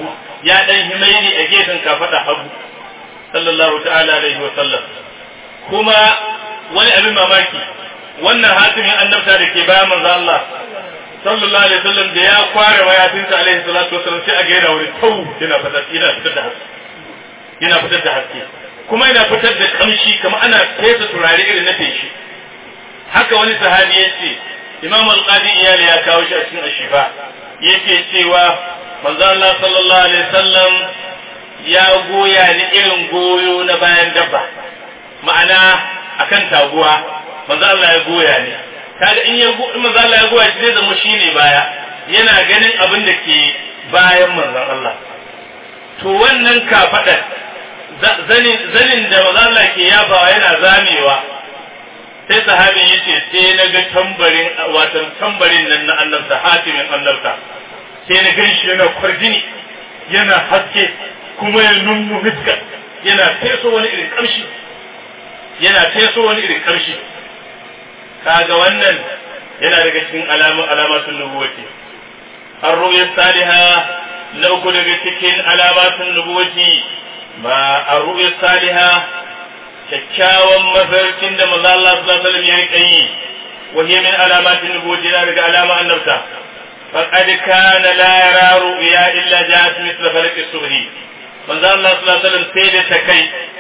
ya dan himaini a gefen kafada hagu sallallahu ta'ala alaihi wa sallam kuma wani abin mamaki wannan hatimin annabta da ke bayan manzo Allah sallallahu alaihi wasallam da ya kware mayafinsa alaihi salatu wasallam sai a ga yana wuri tau yana fitar yana fitar da haske yana fitar da haske kuma yana fitar da kamshi kamar ana fesa turare irin na feshi haka wani sahabi ya ce imam al-qadi iyali ya kawo shi a cikin ashifa yake cewa manzo Allah sallallahu alaihi wasallam ya goya ni irin goyo na bayan dabba ma'ana akan taguwa manzo Allah ya goya ni kaga in ya in manzo Allah ya goya shi zai zama shine baya yana ganin abin da ke bayan manzon Allah to wannan kafadar zanin zanin da manzo Allah ke yabawa yana zamewa sai sahabin yace sai na ga tambarin wato tambarin nan na annabta hatimin annabta sai na gan shi yana kwarjini yana haske kuma ya nunnu miska yana feso wani irin kamshi yana feso wani irin kamshi kaga wannan yana daga cikin alamun alamatun nubuwati ar-ru'ya salihah na uku daga cikin alamatun nubuwati ma ar-ru'ya salihah kyakkyawan mafarkin da manzo Allah sallallahu alaihi wasallam ya rika yi wa hiya min alamatin nubuwati yana daga alama annabta faqad kana la yara ru'ya illa ja'at mithla falaq as-subhi manzo Allah sallallahu alaihi wasallam sai da ta kai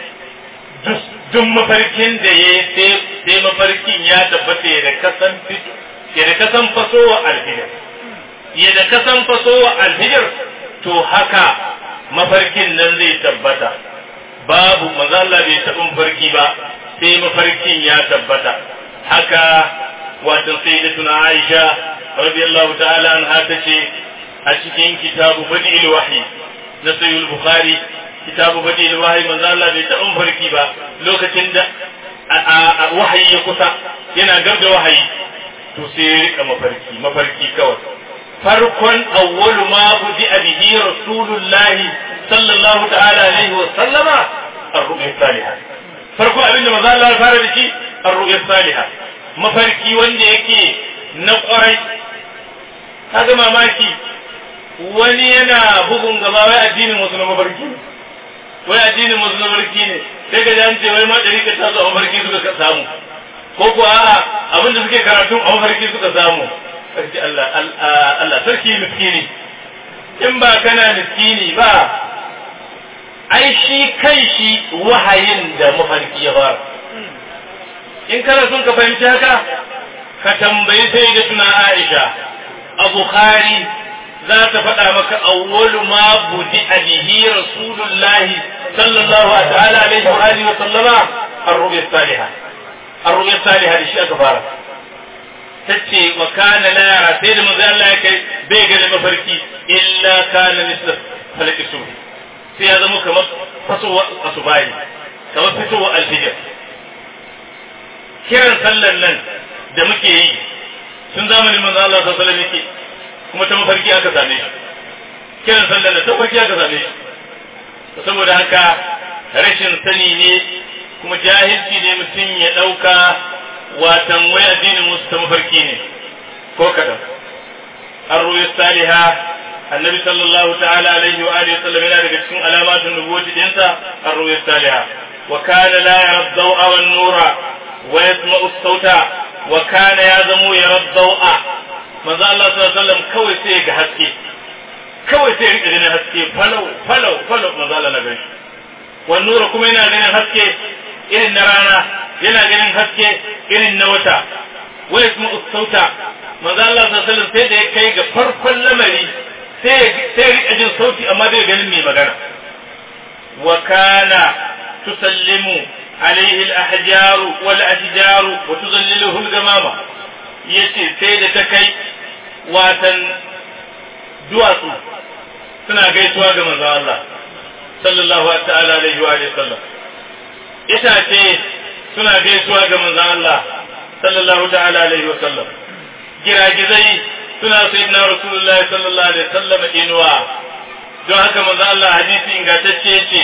duk mafarkin da ya sai mafarkin ya tabbata ya da kasan fito ya da kasan fasowa alhijir ya da kasan fasowa alhijir to haka mafarkin nan zai tabbata babu manzo Allah bai taɓa mafarki ba sai mafarkin ya tabbata haka wato sayyidatuna Aisha radiyallahu ta'ala anha tace a cikin kitabu badil wahyi na sayyid bukhari kitabu badil wahyi manzo Allah bai taɓa mafarki ba lokacin da wahayi ya kusa yana gab da wahayi to sai ya rika mafarki mafarki kawai farkon awwalu ma budi bihi rasulullahi sallallahu ta'ala alaihi wa sallama ar-ru'ya salihah farko abin da manzo Allah ya fara da shi ar-ru'ya salihah mafarki wanda yake na kwarai kaga mamaki wani yana bugun gaba wai addinin wasu na mafarki wai addinin wasu na mafarki ne sai ga jan ce wai ma dari ka taso a mafarki suka samu ko ko a'a abin da suke karatun a mafarki suka samu sarki Allah Allah sarki miskini in ba kana miskini ba ai shi kai shi wahayin da mafarki ya fara in kana son ka fahimci haka ka tambayi sai da tuna Aisha a Bukhari za ta faɗa maka awwalu ma budi alihi rasulullahi sallallahu ta'ala alaihi wa alihi wa sallama ar-ru'ya salihah ar-ru'ya salihah da shi aka fara tace wa kana la yara sai da manzo Allah ya kai bai ga da mafarki illa kana misla falaki subhi sai ya zama kamar fasowa asubahi kamar fitowa alfijir kiran sallan nan da muke yi tun zamanin manzo Allah sallallahu alaihi wasallam yake kuma ta mafarki aka same shi kiran sallan nan ta mafarki aka same shi saboda haka rashin sani ne kuma jahilci ne mutum ya ɗauka watan wai addinin musu ta mafarki ne ko kaɗan an ruwa saliha annabi sallallahu ta'ala alaihi wa alihi sallam yana daga cikin alamatun nubuwati dinsa an ruwa saliha wa kana la yara dawa wan nura wa yasma'u sauta wa kana ya zamo yara dawa manzo Allah sallallahu alaihi wasallam kawai sai ga haske kawai sai rika ganin haske falau falau falau manzo Allah na gani wan nura kuma yana ganin haske irin na rana yana ganin haske irin na wata wa yasma'u sauta manzo Allah sallallahu alaihi wasallam sai da ya kai ga farkon lamari sai sai rika jin sauti amma bai ganin mai magana wa kana tusallimu alaihi al-ahjar wal ashjar wa tuzalliluhu al-gamama yace sai da ta kai watan duwatsu suna gaisuwa ga manzo Allah sallallahu ta'ala alaihi wa sallam itace suna gaisuwa ga manzo Allah sallallahu ta'ala alaihi wa sallam giragizai suna sayyidina rasulullahi sallallahu alaihi wa sallam inuwa don haka manzo Allah hadisi ingantacce ce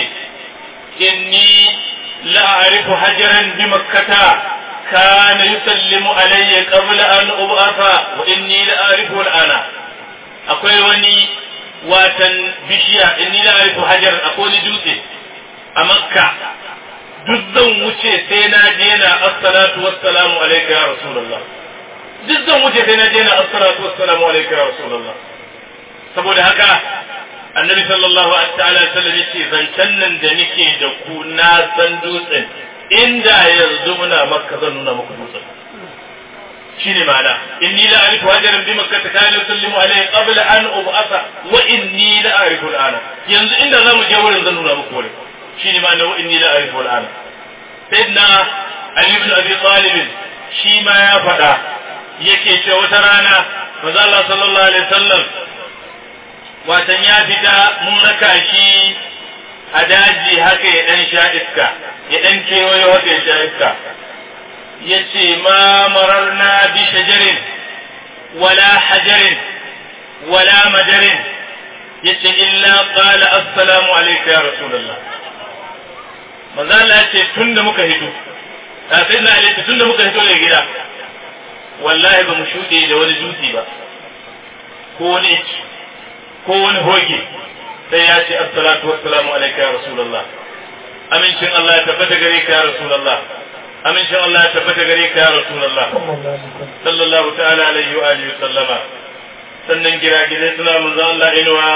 inni la a'rifu hajaran bi makkata كان يسلم علي قبل أن أبعث وإني لأعرفه الآن akwai wani watan bishiya inni la arifu hajar akwai wani dutse a makka duk zan wuce sai na je na assalatu wassalamu alayka ya rasulullah duk zan wuce sai na je na assalatu wassalamu alayka ya rasulullah saboda haka annabi sallallahu alaihi wasallam yace zancen nan da nake da ku na san dutsen inda yanzu muna makka zan nuna muku dutsen shine ma'ana inni la arifu hajaran bi makkah kana yusallimu alayhi qabla an ub'atha wa inni la arifu al'ana yanzu inda zamu je wurin zan nuna muku wurin shine ma'ana wa inni la arifu al'ana sayyidina ali ibn abi talib shi ma ya faɗa yake ce wata rana manzo Allah sallallahu alaihi wasallam watan ya fita mun raka shi a daji haka ya dan sha iska ya dan kewayo haka ya sha iska yace ma mararna bi shajarin wala hajarin wala madarin yace illa qala assalamu alayka ya rasulullah manzo Allah yace tunda muka hito sai na alayka tunda muka hito daga gida wallahi ba mu shuɗe da wani dutse ba ko wani ko wani hoge sai ya ce assalatu wassalamu alayka ya rasulullah amincin Allah ya tabbata gare ka ya rasulullah amincin Allah ya tabbata gare ka ya rasulullah sallallahu ta'ala alaihi wa alihi sallama sannan gira gidai suna manzo Allah inuwa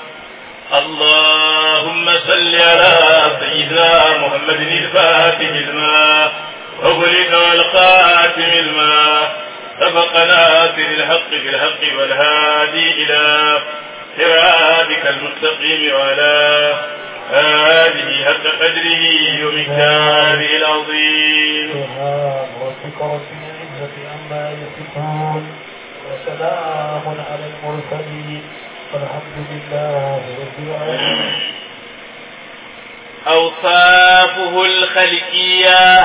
اللهم صل على سيدنا محمد الفاتح الماء وغلق والخاتم الماء سبقنا في الحق بالحق والهادي إلى صراطك المستقيم وعلى آله حق قدره ومكتابه العظيم سبحان ربك رب العزة عما يصفون وسلام على المرسلين والحمد لله رب العالمين أوصافه الخلقية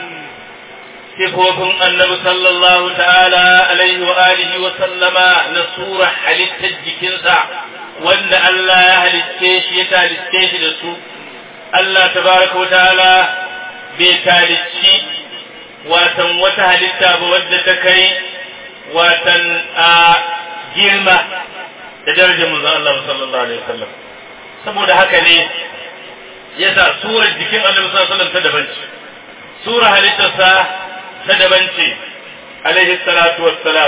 sifofin annabi sallallahu ta'ala alaihi wa alihi wa sallama na sura halittar jikinsa wanda Allah ya halitte shi ya talitte shi da su Allah tabaraka wa ta'ala bai talicci watan wata halitta ba wadda ta kai watan a girma da darajar manzon Allah sallallahu alaihi wasallam saboda haka ne yasa surar jikin annabi sallallahu alaihi wasallam ta daban ce sura halittarsa ta daban ce alaihi salatu wassalam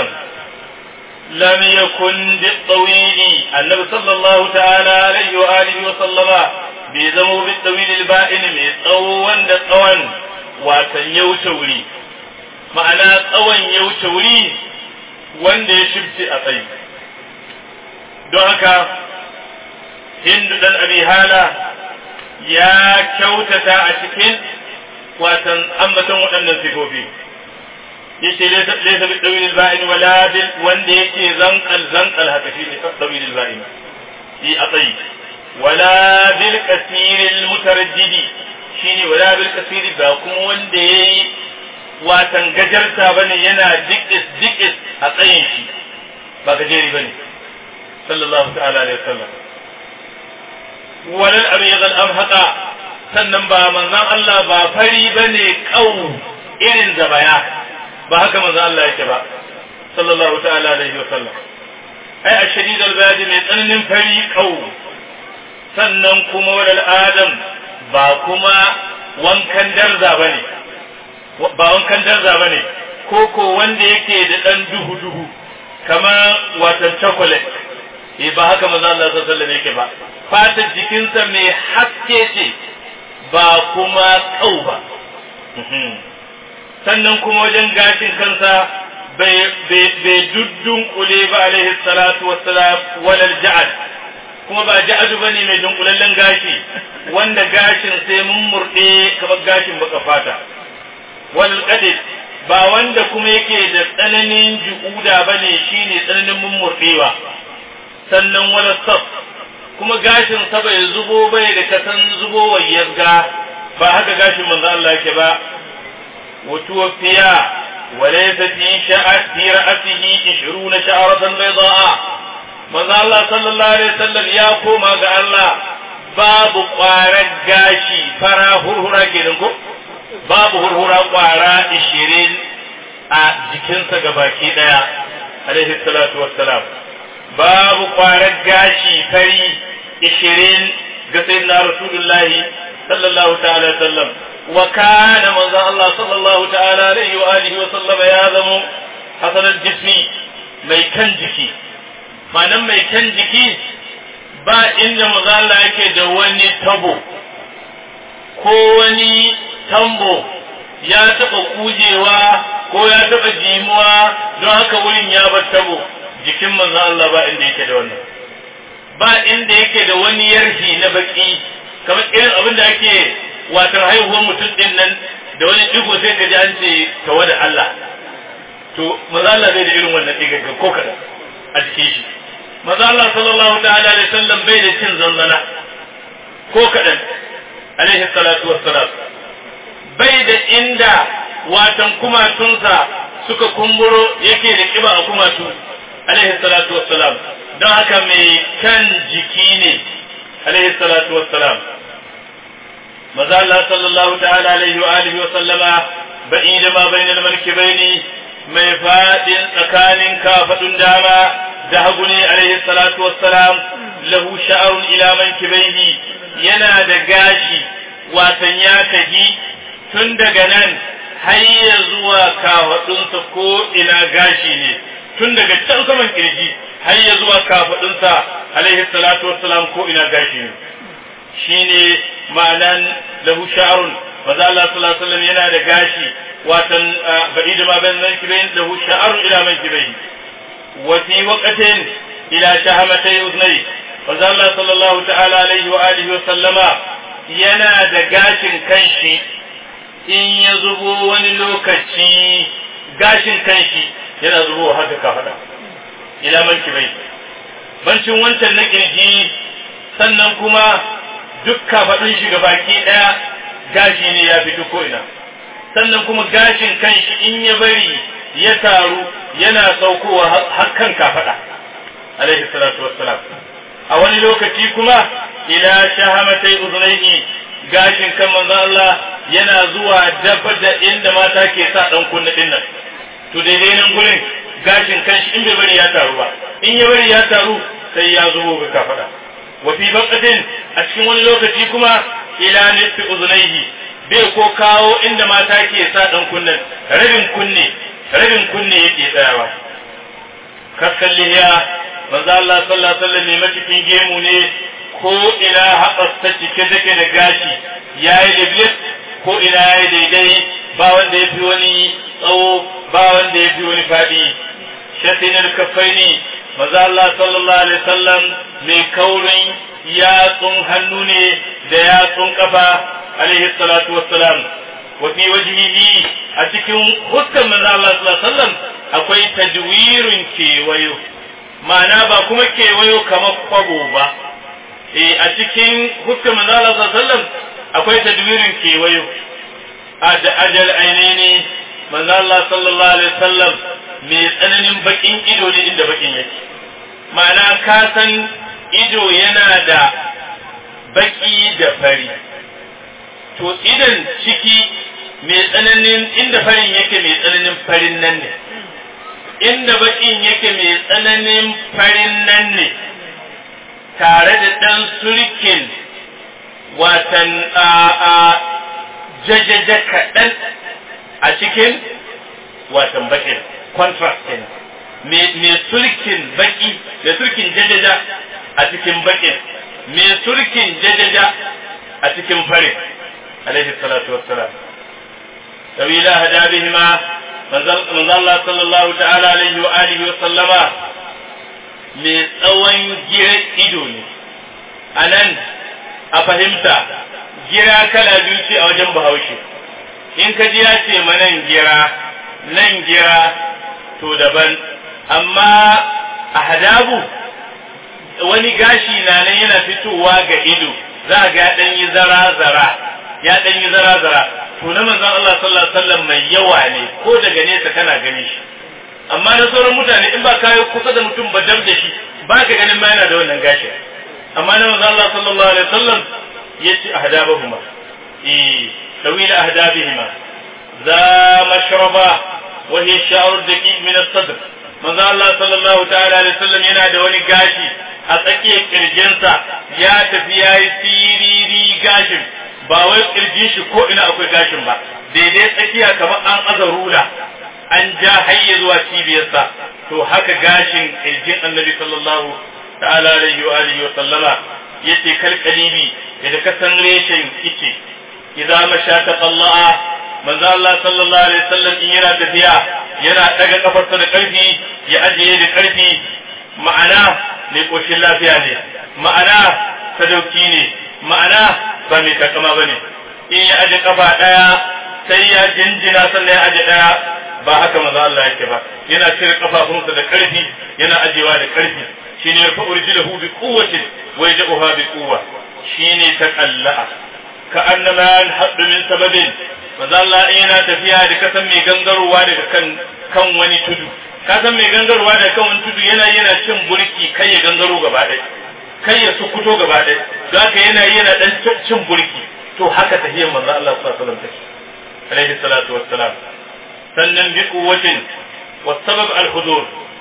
lam yakun bi tawili annabi sallallahu ta'ala alaihi wa alihi wa sallama bai zama bi tawili al-ba'in mai tsawo wanda tsawon watan ya wuce wuri ma'ana tsawon ya wuce wuri wanda ya shirce a tsayi don haka hindu dan abi hala ya kyautata a cikin watan ambaton waɗannan sifofi yace laysa bi dawil al-ba'in wala bil wanda yake zanqal zanqal haka shi ne dawil al-ba'in yi atsayi wala bil kasir al-mutarajjidi shine wala bil kasir ba kuma wanda yayi watan gajarta bane yana dikis dikis a tsayin shi ba gajeri bane sallallahu ta'ala alaihi wasallam walal abyad al-amhaqa sannan ba manzon Allah ba fari bane kau irin zabaya ba haka manzon Allah yake ba sallallahu ta'ala alaihi wasallam ai ashadid al-bayad mai tsananin fari kau sannan kuma walal adam ba kuma wankan darza bane ba wankan darza bane ko ko wanda yake da dan duhu duhu kamar watan chocolate eh ba haka manzo Allah sallallahu alaihi wasallam yake ba fatar jikinsa mai haske ce ba kuma kau ba sannan kuma wajen gashin kansa bai duddun kule ba alaihi salatu wassalam walal ja'ad kuma ba ja'adu bane mai dunkulallen gashi wanda gashin sai mun murde kamar gashin baka fata walal qadid ba wanda kuma yake da tsananin ju'uda bane shine tsananin mummurdewa sannan wala saf kuma gashin sa bai zubo bai da kasan zubo wayyarga ba haka gashin manzo Allah yake ba وتوفي وليس في شعر في رأسه عشرون شعرة بيضاء ماذا الله صلى الله عليه وسلم يا كوما قال الله باب قارة قاشي فرا هرهرا كيدنكو باب هرهرا قارة عشرين a jikinsa gabaki daya alaihi salatu wassalam babu kwarar gashi fari ishirin ga sayyidina rasulullahi sallallahu ta'ala sallam wa kana manzo Allah sallallahu ta'ala alaihi wa alihi wa sallama ya zamo hasanal jismi mai kan jiki ma'anan mai kan jiki ba inda manzo Allah yake da wani tabo ko wani tambo ya taɓa kujewa ko ya taɓa jimuwa don haka wurin ya bar tabo jikin manzon Allah ba inda yake da wannan ba inda yake da wani yarhi na baki kamar irin abin da ake watar haihuwar mutum din nan da wani digo sai ka ji an ce tawa da Allah to manzon Allah bai da irin wannan diga ko kada a jikin shi manzon Allah sallallahu ta'ala alaihi wasallam bai da cin zanzana ko kadan alaihi salatu wassalam bai da inda watan kumatunsa suka kumburo yake da kiba a kumatu alaihi salatu wassalam don haka mai kan jiki ne alaihi salatu wassalam maza Allah sallallahu ta'ala alaihi wa alihi wa sallama ba'i da ma bainal mankibaini mai fadin tsakanin kafadun dama da hagu ne alaihi salatu wassalam lahu sha'arun ila mankibaihi yana da gashi watan ya tafi tun daga nan har ya zuwa kafaɗunsa ko ina gashi ne tun daga can saman kirji har ya zuwa kafaɗunsa alaihi salatu wassalam ko ina gashi ne shine ma'anan lahu sha'run maza Allah sallallahu alaihi wasallam yana da gashi watan ba'id ma ban nan kibain lahu sha'run ila man kibain wa fi waqtin ila shahamatay udnay maza Allah sallallahu ta'ala alaihi wa alihi wa sallama yana da gashin kanshi in ya zubo wani lokaci gashin kanshi yana zubo haka kafada ila manki bai bancin wancan na kirji sannan kuma duk kafadun shi ga baki daya gashi ne ya fito ko ina sannan kuma gashin kanshi in ya bari ya taru yana saukowa har kan kafada alaihi salatu wassalam a wani lokaci kuma ila shahamatai uzunaihi gashin kan manzon Allah yana zuwa dafa da inda mata ke sa dan kunna din nan to daidai nan gurin gashin kanshi in bai bari ya taru ba in ya bari ya taru sai ya zo ga kafada wa fi baqatin a cikin wani lokaci kuma ila nisfi uzunaihi bai ko kawo inda mata ke sa dan kunnen rabin kunne rabin kunne yake tsayawa kaskalliya manzo Allah sallallahu alaihi wasallam ne cikin gemu ne ko ina haɓasta cike take da gashi ya yi liblis ko ina ya yi daidai ba wanda ya fi wani tsawo ba wanda ya fi wani faɗi shatinar kafai ne maza Allah sallallahu alaihi wasallam mai kaurin yatsun hannu ne da yatsun kafa alaihi salatu wassalam wa fi wajhihi a cikin huskan maza Allah sallallahu alaihi wasallam akwai tajwirin kewayo ma'ana ba kuma kewayo kamar kwabo ba eh a cikin hukkan manzala sallallahu akwai tadwirin kewayo a da ajal ainihi manzala sallallahu alaihi wasallam mai tsananin bakin ido ne inda bakin yake ma'ana ka san ido yana da baki da fari to idan ciki mai tsananin inda farin yake mai tsananin farin nan ne inda bakin yake mai tsananin farin nan ne tare da ɗan surkin watan a jajaja kaɗan a cikin watan bakin contrast kenan mai surkin baki da surkin jajaja a cikin bakin mai surkin jajaja a cikin farin alaihi salatu wassalam sabila hada bihima manzon Allah sallallahu ta'ala alaihi wa alihi wa sallama mai tsawon gira ido ne a nan a fahimta gira kala biyu ce a wajen bahaushe in ka ji ya ce ma nan gira nan gira to daban amma a hadabu wani gashi na nan yana fitowa ga ido za ga ya ɗan yi zara-zara ya ɗan yi zara-zara to na manzon Allah sallallahu alaihi wasallam mai yawa ne ko daga nesa kana gani shi amma na sauran mutane in ba kayo kusa da mutum ba dam da shi ba ka ganin ma yana da wannan gashi amma na manzo Allah sallallahu alaihi wasallam yace ahdabahuma eh tawila ahdabihima za mashraba wa hiya sha'r daqiq min as-sadr manzo Allah sallallahu ta'ala alaihi wasallam yana da wani gashi a tsakiyar kirjinsa ya tafi yayi siriri gashin ba wai kirjin shi ko ina akwai gashin ba daidai tsakiya kamar an aza rula an ja hayya zuwa cibiyarsa to haka gashin kirjin annabi sallallahu ta'ala alaihi wa alihi wa sallama yace kalkalibi idan ka san reshen kice idan masha ta qalla'a manzo Allah sallallahu alaihi wasallam in yana tafiya yana daga kafarsa da karfi ya ajiye da karfi ma'ana mai koshin lafiya ne ma'ana sadauki ne ma'ana ba mai takama bane in ya aje kafa daya sai ya jinjina sannan ya aje daya ba haka manzo Allah yake ba yana cire kafafunsa da karfi yana ajewa da karfi shine yarfa urjilahu bi quwwatin wa yaj'uha bi quwwa shine taqalla'a ka annama yanhaddu min sababin manzo Allah yana tafiya da kasan mai gangarowa daga kan kan wani tudu kasan mai gangarowa daga kan wani tudu yana yana cin burki kai ya gangaro gaba ɗaya kai ya sukuto gaba ɗaya don haka yana yana dan cin burki to haka tahiyar manzo Allah sallallahu alaihi wasallam take alaihi salatu wassalam sannan bi quwwatin والسبب الحضور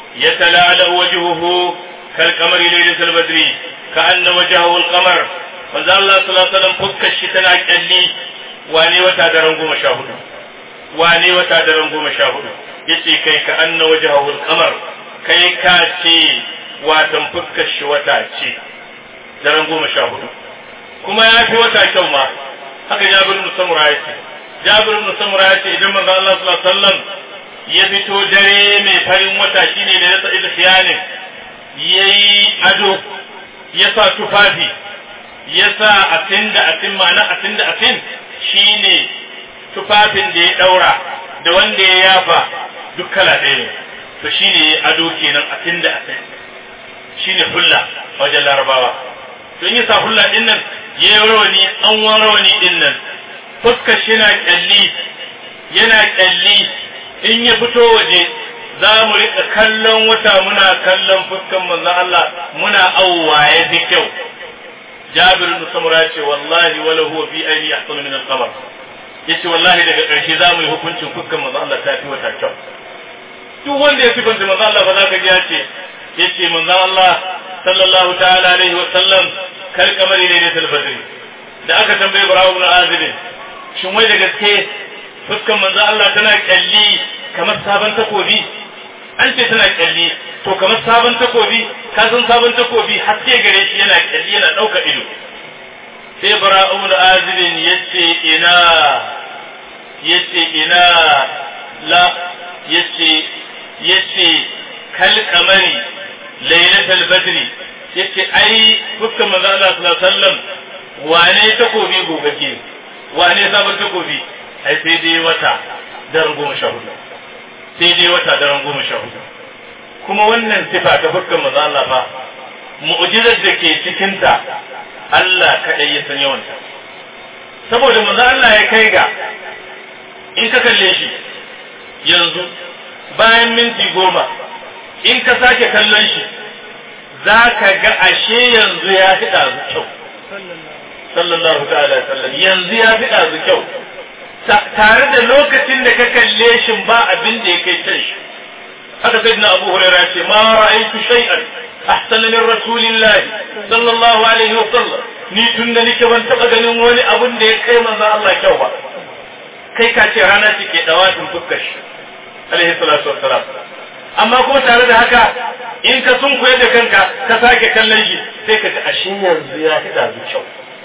يتلألأ وجهه كالقمر ليلة البدر كأن وجهه القمر manzo Allah sallallahu alaihi wasallam fuskar shi tana kyalli wane wata daren goma sha hudu wane wata daren goma sha hudu yace kai ka anna wajhahu al-qamar kai ka ce watan fuskar shi wata ce daren goma sha hudu kuma ya fi wata kyau ma haka Jabir ibn Samura yace Jabir ibn Samura yace idan manzo Allah sallallahu alaihi wasallam ya fito dare mai farin wata shine da ya sa khiyanin yayi ado ya sa tufafi ya sa atin da atin ma'ana atin da atin shine tufafin da ya daura da wanda ya yafa duk kala ɗaya ne to shine ado kenan atin da atin shine hulla wajen larabawa to in ya sa hulla din nan ya yi rawani an rawani din nan fuskar shi na kyalli yana kyalli in ya fito waje za mu rika kallon wata muna kallon fuskan manzon Allah muna auwa ya fi kyau Jabir ibn Samura ce wallahi wala huwa fi aini ahsanu min al-qamar yace wallahi daga ƙarshe za mu yi hukuncin fuskan manzon Allah ta fi wata kyau duk wanda ya sifanta manzon Allah ba za ka ji ya ce yace manzon Allah sallallahu ta'ala alaihi wa sallam kal kamari ne da badri da aka tambaye Ibrahim ibn Azib shin wai da gaske fuskan manzon Allah tana kyalli kamar sabon takobi an ce tana kyalli to kamar sabon takobi ka san sabon takobi haske gare shi yana kyalli yana ɗauka ido sai bara'u da azibin yace ina yace ina la yace yace kal kamari lailatul badri yace ai fuskan manzo Allah sallallahu alaihi wasallam wane takobi gogagge wane sabon takobi ai sai dai wata daren goma sha hudu sai dai wata daren goma sha hudu kuma wannan sifa ta fuskan maza Allah fa mu'jizar da ke cikinta Allah kaɗai ya san yawanta saboda maza Allah ya kai ga in ka kalle shi yanzu bayan minti goma in ka sake kallon shi za ka ga ashe yanzu ya fi ɗazu kyau sallallahu ta'ala sallam yanzu ya fi ɗazu kyau tare da lokacin da ka kalle shi ba abin da ya kai can shi haka sai na abu huraira ce ma ra'aytu shay'an ahsana min rasulillah sallallahu alaihi wa sallam ni tun da nake ban taba ganin wani abun da ya kai manzon Allah kyau ba kai ka ce rana ce ke dawatin fuskar shi alaihi salatu wassalam amma kuma tare da haka in ka sun koyar da kanka ka sake kallon shi sai ka ji ashe yanzu ya fi dazu kyau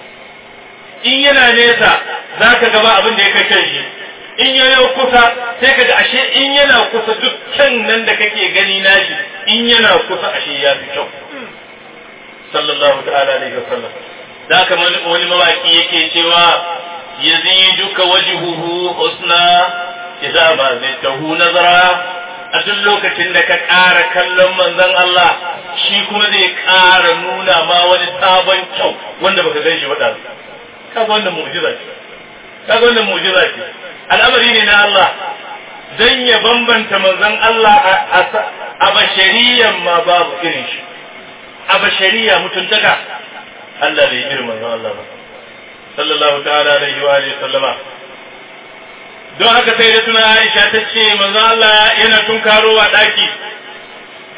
in yana nesa za ka gaba abin da ya kai kan shi in yana kusa sai ka ga ashe in yana kusa duk kyan nan da kake gani nashi in yana kusa ashe ya fi kyau sallallahu ta'ala alaihi wasallam da haka wani mawaki yake cewa yaziduka wajhuhu husna idza ma zaitahu nazara a duk lokacin da ka ƙara kallon manzon Allah shi kuma zai ƙara nuna ma wani sabon kyau wanda baka gan shi ba kaga wannan mu'jiza ce kaga wannan mu'jiza ce al'amari ne na Allah dan ya bambanta manzon Allah a bashariyan ma babu irin shi a bashariya mutuntaka Allah bai irin manzon Allah ba sallallahu ta'ala alaihi wa alihi sallama don haka sai da tuna Aisha ta ce manzon Allah yana tunkarowa daki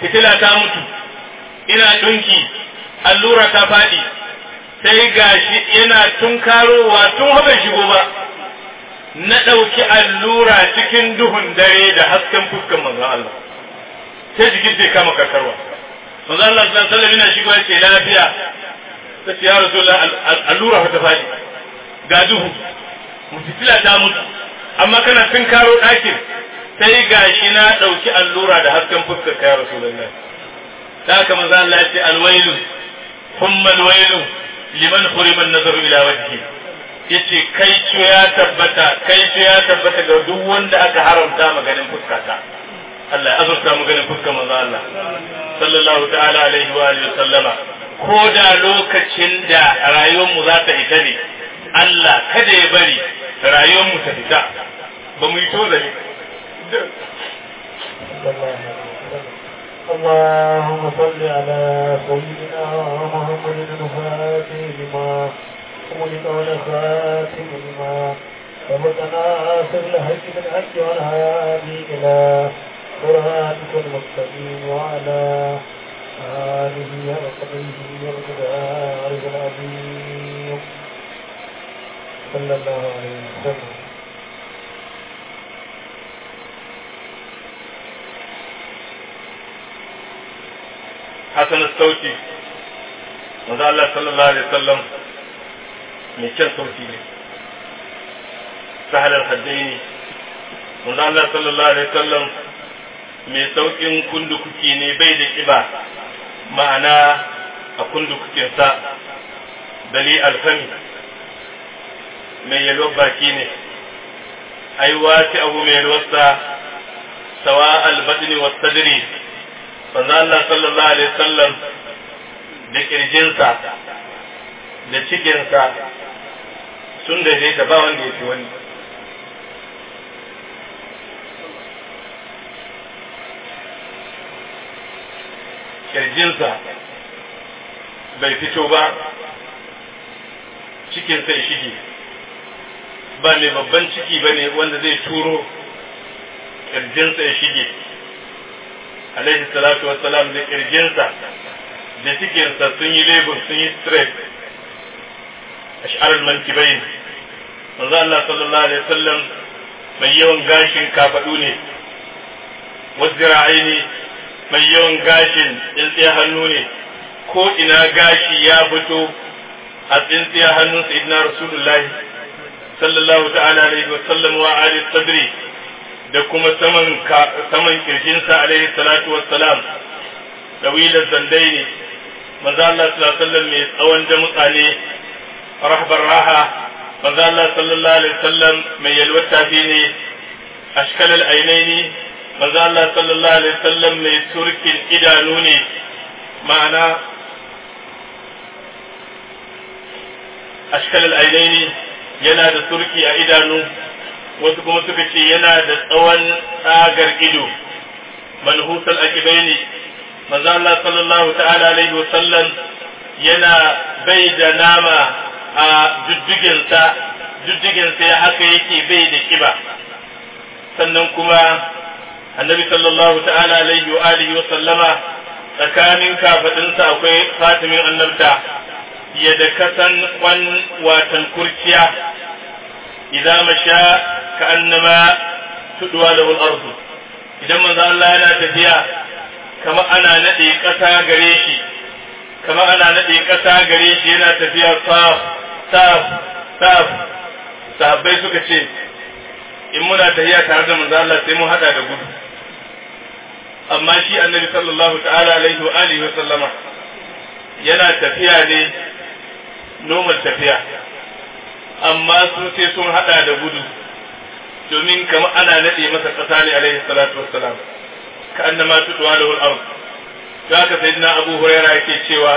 fitila ta mutu ina ɗunki allura ta faɗi sai gashi yana tunkarowa tun haɓar shigo ba na ɗauki allura cikin duhun dare da hasken fuskan manzon Allah sai jikin sai kama karkarwa manzon Allah sallallahu alaihi wasallam yana shigo ya ce lafiya ta ce ya rasulullah allura ta faɗi ga duhu fitila ta mutu amma kana tunkaro ɗakin sai gashi na ɗauki allura da hasken fuskar ka ya rasulullah ta haka manzo Allah ya ce alwailu humma alwailu liman hurima an-nazaru ila wajhi yace kai ce ya tabbata kai ce ya tabbata ga duk wanda aka haramta maganin fuskata Allah ya azurta mu ganin fuskar manzo Allah sallallahu ta'ala alaihi wa alihi sallama ko da lokacin da rayuwar mu za ta ita ne Allah kada ya bari rayuwar mu ta fita ba mu yi tozali اللهم صل على سيدنا محمد الفاتح لما أملك والخاتم لما سبق ناصر الحج بالحج والهادي إلى صراطك المستقيم وعلى آله وصحبه ومقداره العظيم صلى الله عليه وسلم hasan sauti manzo Allah sallallahu alaihi wasallam mai kyan sauti ne sahal al-haddaini manzo Allah sallallahu alaihi wasallam mai saukin kundukuki ne bai da kiba ma'ana a kundukukin sa dali alfami mai yalwar baki ne ai wati abu mai yalwarsa sawa al-badni was sadri manzo Allah sallallahu alaihi wasallam da kirjinsa da cikinsa sun daidaita ba wanda ya fi wani kirjinsa bai fito ba cikinsa ya shige ba mai babban ciki ba ne wanda zai turo kirjinsa ya shige alaihi salatu wassalam da kirjinsa da cikinsa sun yi lebur sun yi straight ash'ar mankibain manzo Allah sallallahu alaihi wasallam mai yawan gashin kafadu ne wazira'aini mai yawan gashin tsintsiya hannu ne ko ina gashi ya fito a tsintsiya hannun sayyidina rasulullahi sallallahu ta'ala alaihi wasallam wa ali sadri da kuma saman saman kirjinsa alaihi salatu wassalam dawilar zandai ne manzo Allah sallallahu alaihi wasallam mai tsawon da mutane rahbar raha manzo Allah sallallahu alaihi wasallam mai yalwar tafi ne ashkal al-ainaini manzo Allah sallallahu alaihi wasallam mai surkin idanu ne ma'ana ashkal al-ainaini yana da surki a idanu wasu kuma suka ce yana da tsawon tsagar ido manhusal akibaini manzo Allah sallallahu ta'ala alaihi wasallam yana bai da nama a jujjuginsa jujjuginsa ya haka yake bai da kiba sannan kuma annabi sallallahu ta'ala alaihi wa alihi wa sallama tsakanin kafadinsa akwai fatimin annabta ya da kasan kwan watan kurciya idan masha ka annama tudwa lahu al-ardu idan manzo Allah yana tafiya kama ana nade kasa gare shi kama ana nade kasa gare shi yana tafiya saf saf saf sahabbai suka ce in muna tafiya tare da manzo Allah sai mun hada da gudu amma shi annabi sallallahu ta'ala alaihi wa alihi wa sallama yana tafiya ne normal tafiya amma su sai sun hada da gudu domin kamar ana nade masa kasa ne alaihi salatu wassalam ka annama tudwa lahu al-ard to haka sayyidina abu huraira yake cewa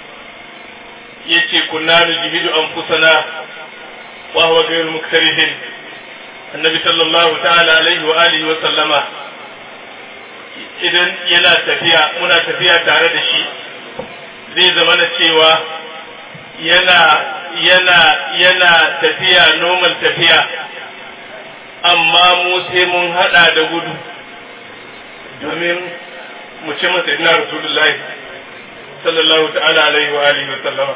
yace kunna nujihidu anfusana wa huwa ghayru muktarihin annabi sallallahu ta'ala alaihi wa alihi wa sallama idan yana tafiya muna tafiya tare da shi zai zama na cewa yana yana yana tafiya normal tafiya amma mu sai mun hada da gudu domin mu ce masa ina rasulullahi sallallahu ta'ala alaihi wa alihi wa sallama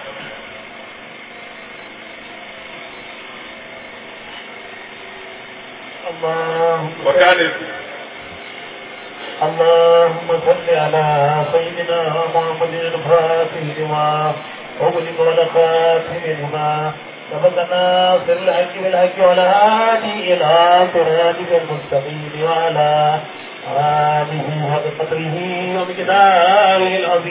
اللهم وكان اللهم صل على سيدنا محمد الفاتح لما أغلق والخاتم لما سبقنا في الحج بالحج والهادي إلى صراطك المستقيم وعلى آله وقدره ومقداره العظيم